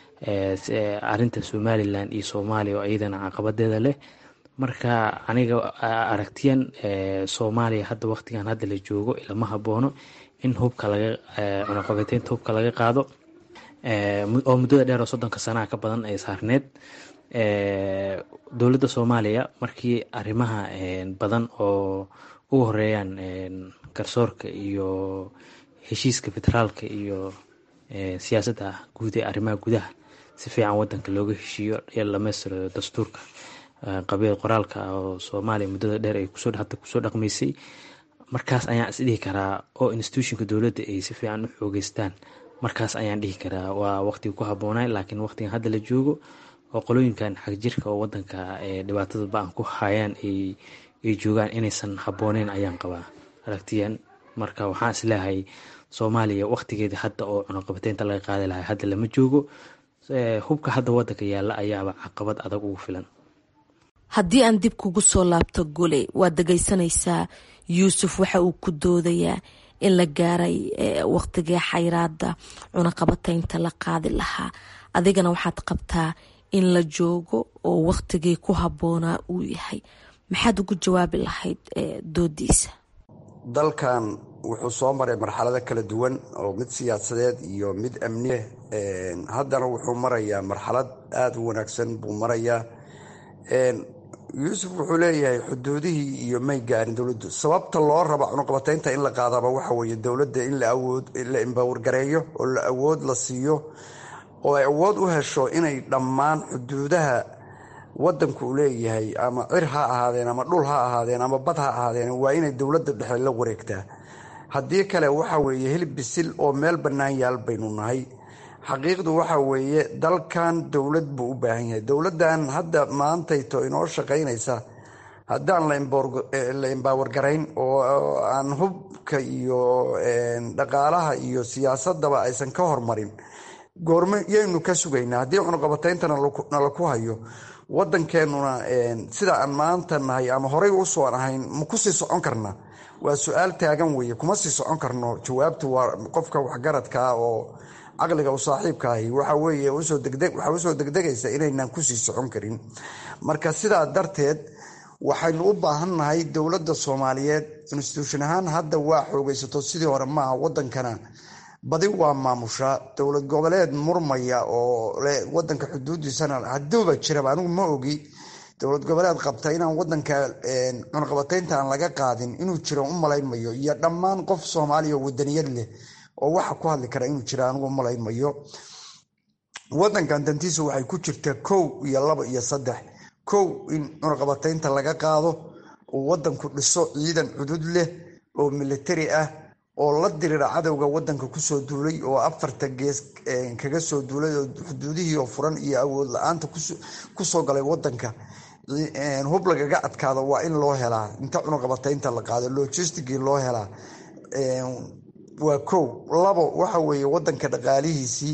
arinta somalilan iyo soomaaliya oo iyadana caqabadeeda leh marka aniga aragtiyan soomaaliya hadda waqtigan hadda la joogo ilama haboono in hubka laga cunaqabateynta hubka laga qaado oo muddada dheer oo soddonka sanaha ka badan ay saarneed dowladda soomaaliya markii arrimaha badan oo ugu horeeyaan garsoorka iyo heshiiska federaalka iyo siyaasadda guud ee arrimaha gudaha si fiican wadanka looga heshiiyo ee lamaystiro dastuurka qabiil qoraalka oo soomaaliya muddada dheer ay kusoo hadda kusoo dhaqmaysay markaas ayaan isdhihi karaa oo institutionka dowladda ay si fiican u xoogeystaan markaas ayaan dhihi karaa waa waqtiga ku habboonay laakiin waqtigan hadda la joogo oo qolooyinkan xagjirka oo wadanka dhibaatada ba-an ku hayaan ay joogaan inaysan habbooneyn ayaan qabaa aragtiyan marka waxaan isleehay soomaaliya waqtigeeda hadda oo cunaqabateynta laga qaadi lahay hadda lama joogo hubka hadda wadanka yaalla ayaaba caqabad adag ugu filan haddii aan dib kugu soo laabto gole waad dhegaysanaysaa yuusuf waxa uu ku doodayaa in la gaaray waqtigii xayraada cunaqabateynta la qaadi lahaa adigana waxaad qabtaa in la joogo oo waqtigii ku habboonaa uu yahay maxaad ugu jawaabi lahayd doodiisa dalkan wuxuu soo maray marxalado kala duwan oo mid siyaasadeed iyo mid amniye haddana wuxuu marayaa marxalad aada u wanaagsan buu marayaa yuusuf wuxuu leeyahay xuduudihii iyo may gaarin dowladdu sababta loo raba cunuqabateynta in la qaadaba waxa weeye dowladda in la imbawargareeyo oo la awood la siiyo oo ay awood u hesho inay dhammaan xuduudaha wadanku uu leeyahay ama cir ha ahaadeen ama dhul ha ahaadeen ama bad ha ahaadeen waa inay dowladda dhexe la wareegtaa haddii kale waxa weeye hilib bisil oo meel bannaan yaal baynu nahay xaqiiqdu waxa weeye dalkan dowlad buu u baahan yahay dowladdan hadda maantayto inoo shaqaynaysa haddaan la imbaawargarayn oo aan hubka iyo dhaqaalaha iyo siyaasadaba aysan ka hormarin goormo yaynu ka sugaynaa haddii cunuqabateynta nala ku hayo wadankeenuna sida aan maanta nahay ama horey usoo ahayn ma kusii socon karna waa su-aal taagan weeye kuma sii socon karno jawaabtu waa qofka waxgaradkaa oo caqliga u saaxiibka ahi waxa weeye waxaa usoo degdegaysa inaynan kusii socon karin marka sidaa darteed waxaynu u baahannahay dowladda soomaaliyeed institution ahaan hadda waa xoogaysato sidii hore maaha wadankana badi waa maamushaa dowlad goboleed murmaya oo wadanka xuduudiisana haduuba jiraba anigu ma ogi dowlad goboleed qabta inaan wadanka cunaqabateynta aan laga qaadin inuu jiro u malaynmayo iyo dhammaan qof soomaaliya wadaniyad leh oo waxa ku hadli kara inuu jira anigu malaynmayo wadankan dantiisa waxay ku jirtaa kow iyo laba iyo saddex kow in cunaqabateynta laga qaado uu wadanku dhiso ciidan cudud leh oo militari ah oo la dirira cadowga wadanka kusoo duulay oo afarta gees kaga soo duulay oo xuduudihii oo furan iyo awood la-aanta kusoo galay wadanka hub lagaga adkaado waa in loo helaa inta cunuqabateynta la qaado logistigii loo helaa waa kow labo waxa weeye wadanka dhaqaalihiisii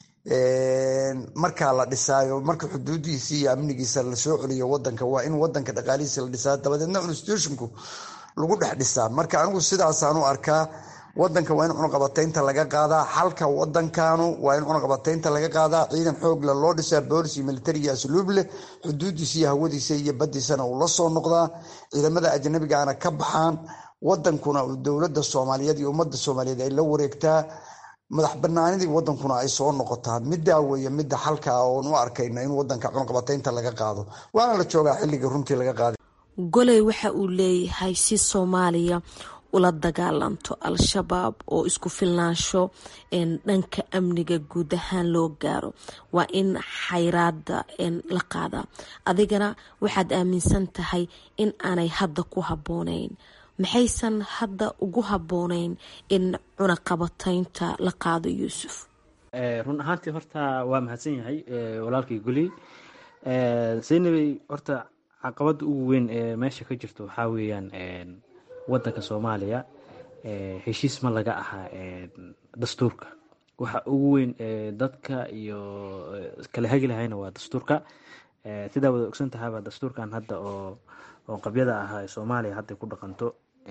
markaa la dhisaayo marka xuduudihiisii iyo amnigiisa lasoo celiyo wadanka waa in wadanka dhaqaalihiisa la dhisaa dabadeedna institutionku lagu dhex dhisaa marka anigu sidaasaan u arkaa wadanka waa in cunuqabateynta laga qaadaa xalka wadankanu waa in cunuqabateynta laga qaadaa ciidan xoogle loo dhisaa boolis iyo militari iyo asluub leh xuduudiisa iyo hawadiisa iyo badiisana uu la soo noqdaa ciidamada ajnabigaana ka baxaan wadankuna dowlada soomaaliyeed iyo ummadda soomaaliyeed ay la wareegtaa madax banaanidii wadankuna ay soo noqotaa midaa weeye midda xalka ah oon u arkayna in wadanka cunuqabateynta laga qaado waana la joogaa xilligii runtii laga qaaday goley waxa uu leeyahay si soomaaliya ula dagaalanto al-shabaab oo isku filnaansho dhanka amniga guud ahaan loo gaaro waa in xayraada la qaadaa adigana waxaad aaminsan tahay in aanay hadda ku habbooneyn maxaysan hadda ugu habbooneyn in cunaqabateynta la qaado yuusuf run ahaantii horta waa mahadsan yahay walaalkii guli zaynabey horta caqabada ugu weyn ee meesha ka jirto waxaa weeyaan wadanka soomaaliya heshiis ma laga ahaa dastuurka waxa ugu weyn dadka iyo kala hagi lahayna waa dastuurka sidaa wada ogsan tahaba dastuurkan hadda oo oo qabyada ahaa ee soomaaliya hadday ku dhaqanto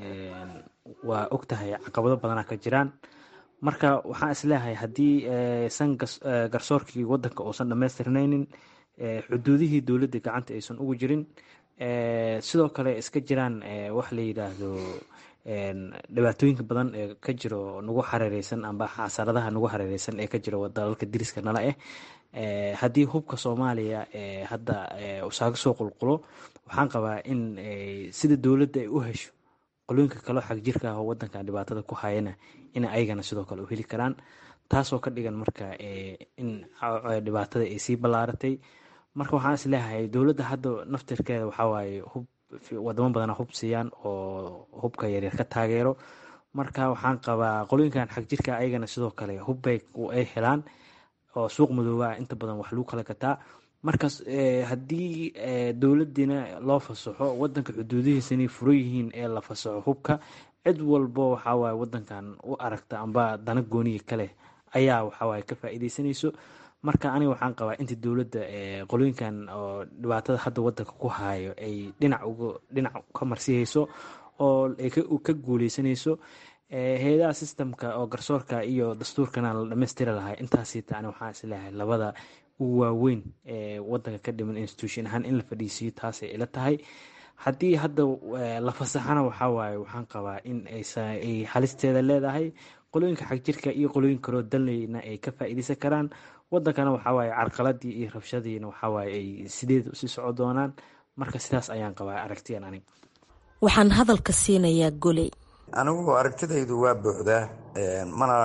waa og tahay caqabado badana ka jiraan marka waxaan isleeyahay haddii san garsoorkii wadanka uusan dhamaystirnaynin xuduudihii dowladda gacanta aysan ugu jirin sidoo kale iska jiraan wax la yidhaahdo dhibaatooyinka badan ee ka jiro nagu xareereysan amba xasaradaha nagu xareereysan ee ka jiro dalalka diriska nala ah haddii hubka soomaaliya hadda usaaga soo qulqulo waxaan qabaa in sida dowladda ay u hesho qolooyinka kaleo xag jirka ah oo wadankan dhibaatada ku hayana in ayagana sidoo kale u heli karaan taasoo ka dhigan marka in dhibaatada ay sii ballaaratay marka waxaan is leeyahay dowladda hadda naftirkeeda waxawaaye hub wadamo badana hub siiyaan oo hubka yaryar ka taageero marka waxaan qabaa qolooyinkan xag jirka ayagana sidoo kale hubbay ay helaan oo suuq madooba inta badan wax lagu kala gataa markaas haddii dowladiina loo fasaxo wadanka xuduudihiisa inay furan yihiin ee la fasaxo hubka cid walbo waxawaaye wadankan u aragta amba dana gooniga kale ayaa waxawaaye ka faa'iideysanayso marka aniga waxaan qabaa inta dowladda qolooyinkan oo dhibaatada hadda wadanka ku haayo ay dhinac uga dhinac ka marsihayso oo ay ka guuleysanayso hay-adaha sistemka oo garsoorka iyo dastuurkana la dhammaystiri lahay intaasiita ani waxaan isleeyahay labada ugu waaweyn ee wadanka ka dhiman institution ahaan in la fadhiisiiyo taasay ila tahay haddii hadda la fasaxana waxawaaye waxaan qabaa in ay halisteeda leedahay qolooyinka xagjirka iyo qolooyin kaloo danleyna ay ka faa'iideysan karaan wadankana waxawaaye carqaladii iyo rabshadiina waxawaaye ay sideed usii soco doonaan marka sidaas ayaan qabaa aragtiyan anig waxaan hadalka siinayaa goley anigu aragtidaydu waa buuxdaa mana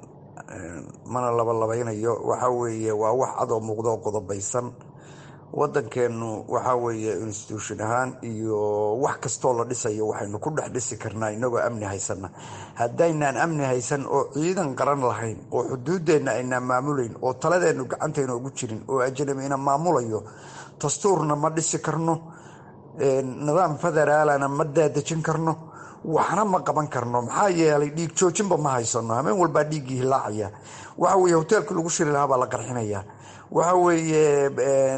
mana labalabaynayo waxa weeye waa wax cadoo muuqdo oo qodobaysan wadankeenu waxa weeye institution ahaan iyo wax kastoo la dhisayo waxaynu ku dhex dhisi karnaa inagoo amni haysana haddaynaan amni haysan oo ciidan qaran lahayn oo xuduudeenna aynaan maamulayn oo taladeennu gacantayna ugu jirin oo ajnabina maamulayo dastuurna ma dhisi karno nidaam federaalana ma daadejin karno waxna ma qaban karno maxaa yeelay dhiig joojinba ma haysano hameen walbaa dhiiggii hilaacaya waxa weye hoteelkii lagu shiri lahaa baa la qarxinaya waxa weeye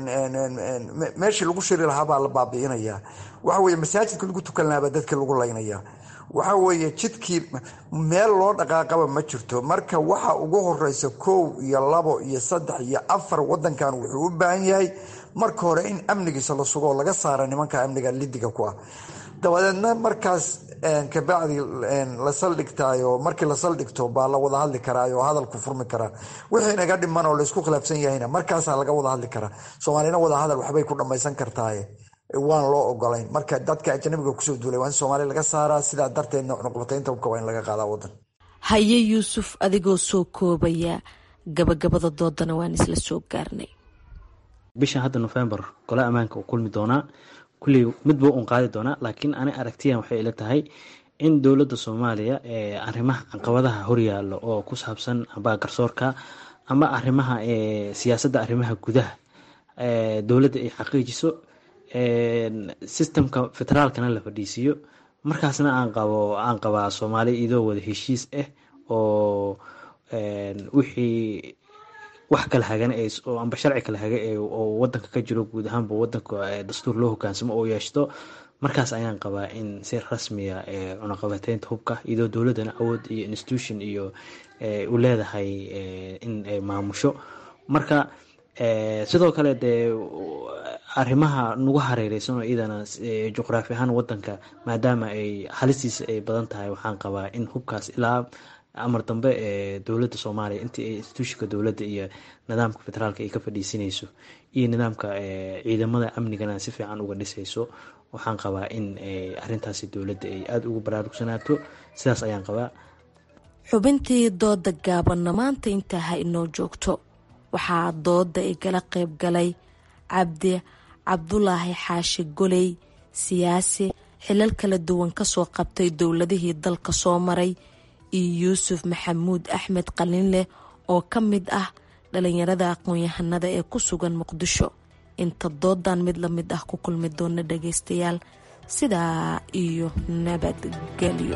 meeshii lagu shiri lahaa baa la baabi'inaya waxa weye masaajidka lagu tukan lahaa baa dadkii lagu laynaya waxa weeye jidkii meel loo dhaqaaqaba ma jirto marka waxa ugu horeysa kow iyo labo iyo saddex iyo afar wadankan wuxuu u baahan yahay marka hore in amnigiisa la sugo oo laga saara nimanka amniga lidiga ku ah dabadeedna markaas kabacdi la saldhigtaayo markii la saldhigto baa la wada hadli karaayo hadalku furmi karaa wixii naga dhiman oo laysku khilaafsan yahayna markaasaa laga wada hadli karaa soomaalina wada hadal waxbay ku dhammaysan kartaaye waan loo ogolayn marka dadka ajnabiga kusoo duulay waa in soomaaliya laga saaraa sidaa darteedna cunuqbataynta hubka waa in laga qaadaa wadan haye yuusuf adigoo soo koobaya gabagabada doodana waan isla soo gaarnay bishan hadda november gole ammaanka uu kulmi doonaa kulley midba un qaadi doonaa laakiin ani aragtiyan waxay ila tahay in dowladda soomaaliya ee arrimaha caqabadaha horyaalo oo ku saabsan amba garsoorka ama arrimaha siyaasadda arrimaha gudaha dowladda ay xaqiijiso sistemka federaalkana la fadhiisiiyo markaasna aan qabo aan qabaa soomaaliya idoo wada heshiis ah oo wixii wax kala hagan oo amba sharci kala haga oo wadanka ka jiro guud ahaanba wadanka dastuur loo hogaansamo oo yeeshto markaas ayaan qabaa in si rasmiya cunaqabateynta hubka iyadoo dowladana awood iyo institution iyo u leedahay in ay maamusho marka sidoo kale dee arrimaha nagu hareereysan oo iyadana juqraafi ahaan wadanka maadaama ay halistiisa ay badan tahay waxaan qabaa in hubkaas ilaa amar dambe ee dowladda soomaaliya intii ay instituushika dowladda iyo nidaamka federaalka ay ka fadhiisinayso iyo nidaamka ciidamada amnigana si fiican uga dhisayso waxaan qabaa in arintaasi dowladda ay aada ugu baraarugsanaato sidaas ayaan qabaa xubintii dooda gaabanna maanta intaa ha inoo joogto waxaa dooda igala qayb galay cabdi cabdulaahi xaashi goley siyaasi xilal kala duwan kasoo qabtay dowladihii dalka soo maray iyo yuusuf maxamuud axmed qalinleh oo ka mid ah dhalinyarada aqoon-yahanada ee ku sugan muqdisho inta doodan mid la mid ah ku kulmi doona dhageystayaal sidaa iyo nabadgelyo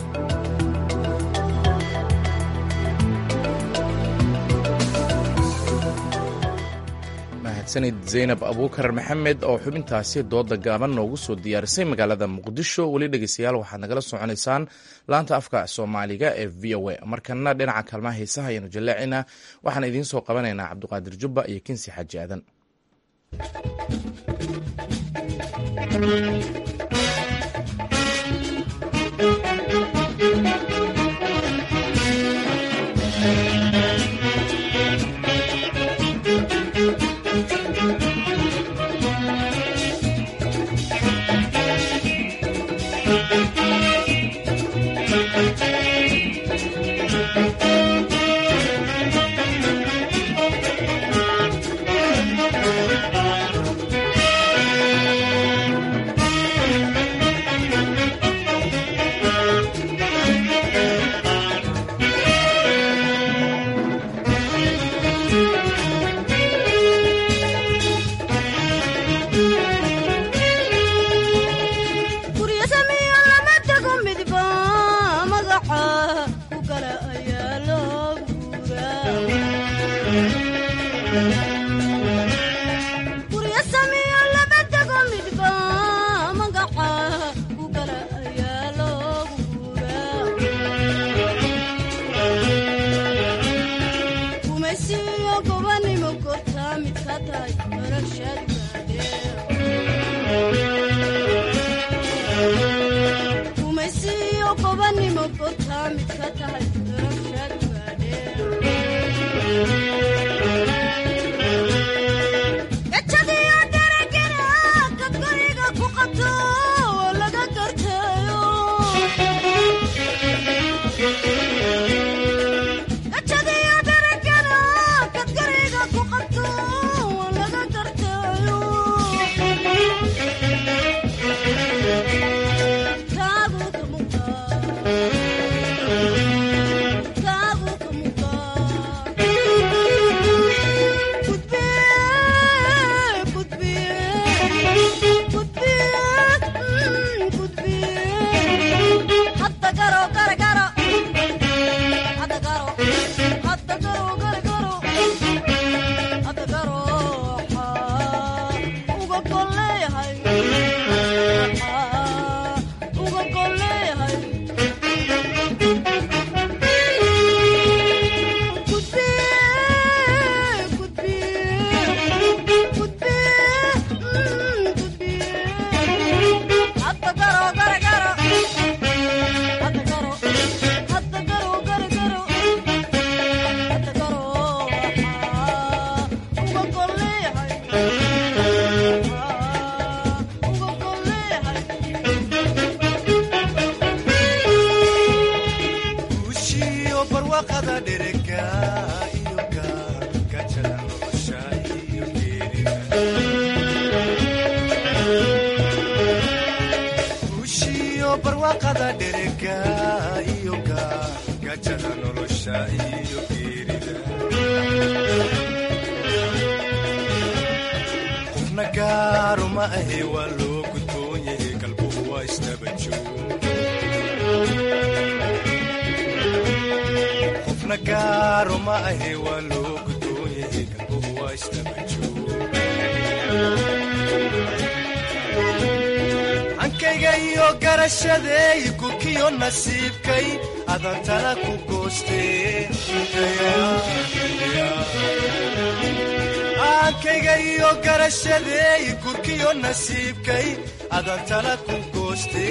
mahadsanid zaynab abuukar maxamed oo xubintaasi dooda gaaban noogu soo diyaarisay magaalada muqdisho weli dhegeystayaal waxaad nagala soconaysaan laanta afka soomaaliga ee v o a markana dhinaca kaalmaha heesaha ayaanu jallaacinaa waxaan idiin soo qabanaynaa cabdiqaadir jubba iyo kinsi xaaji aadan ankayga iyo garashadeey gurkiyo nasiibkay adantana ku goosteankayga iyo garashadeey gurkiyo nasiibkay adantana ku gooste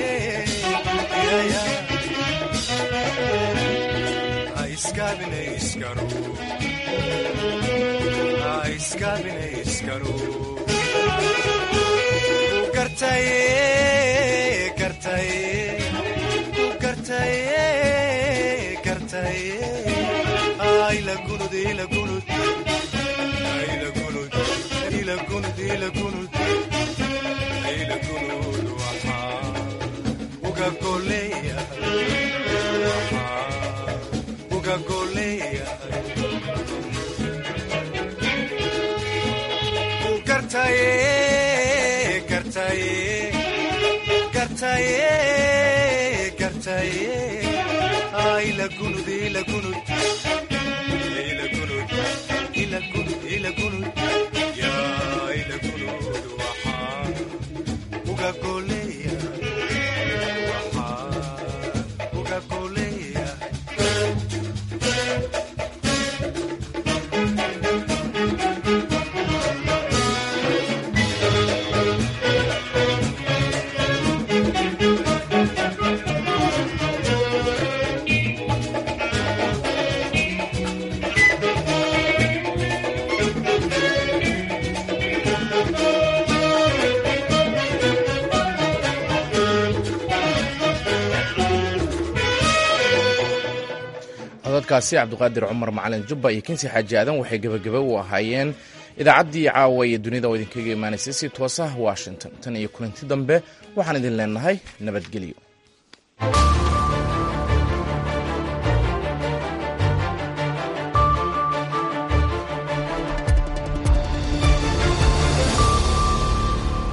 codadkaasi cabdiqaadir cumar macalin jubba iyo kinsi xaaji aadan waxay gebagaba u ahaayeen idaacaddii caawa iyo dunida oo idinkaga imaanaysay si toosa washington tan iyo kulanti dambe waxaan idin leenahay nabadgelyo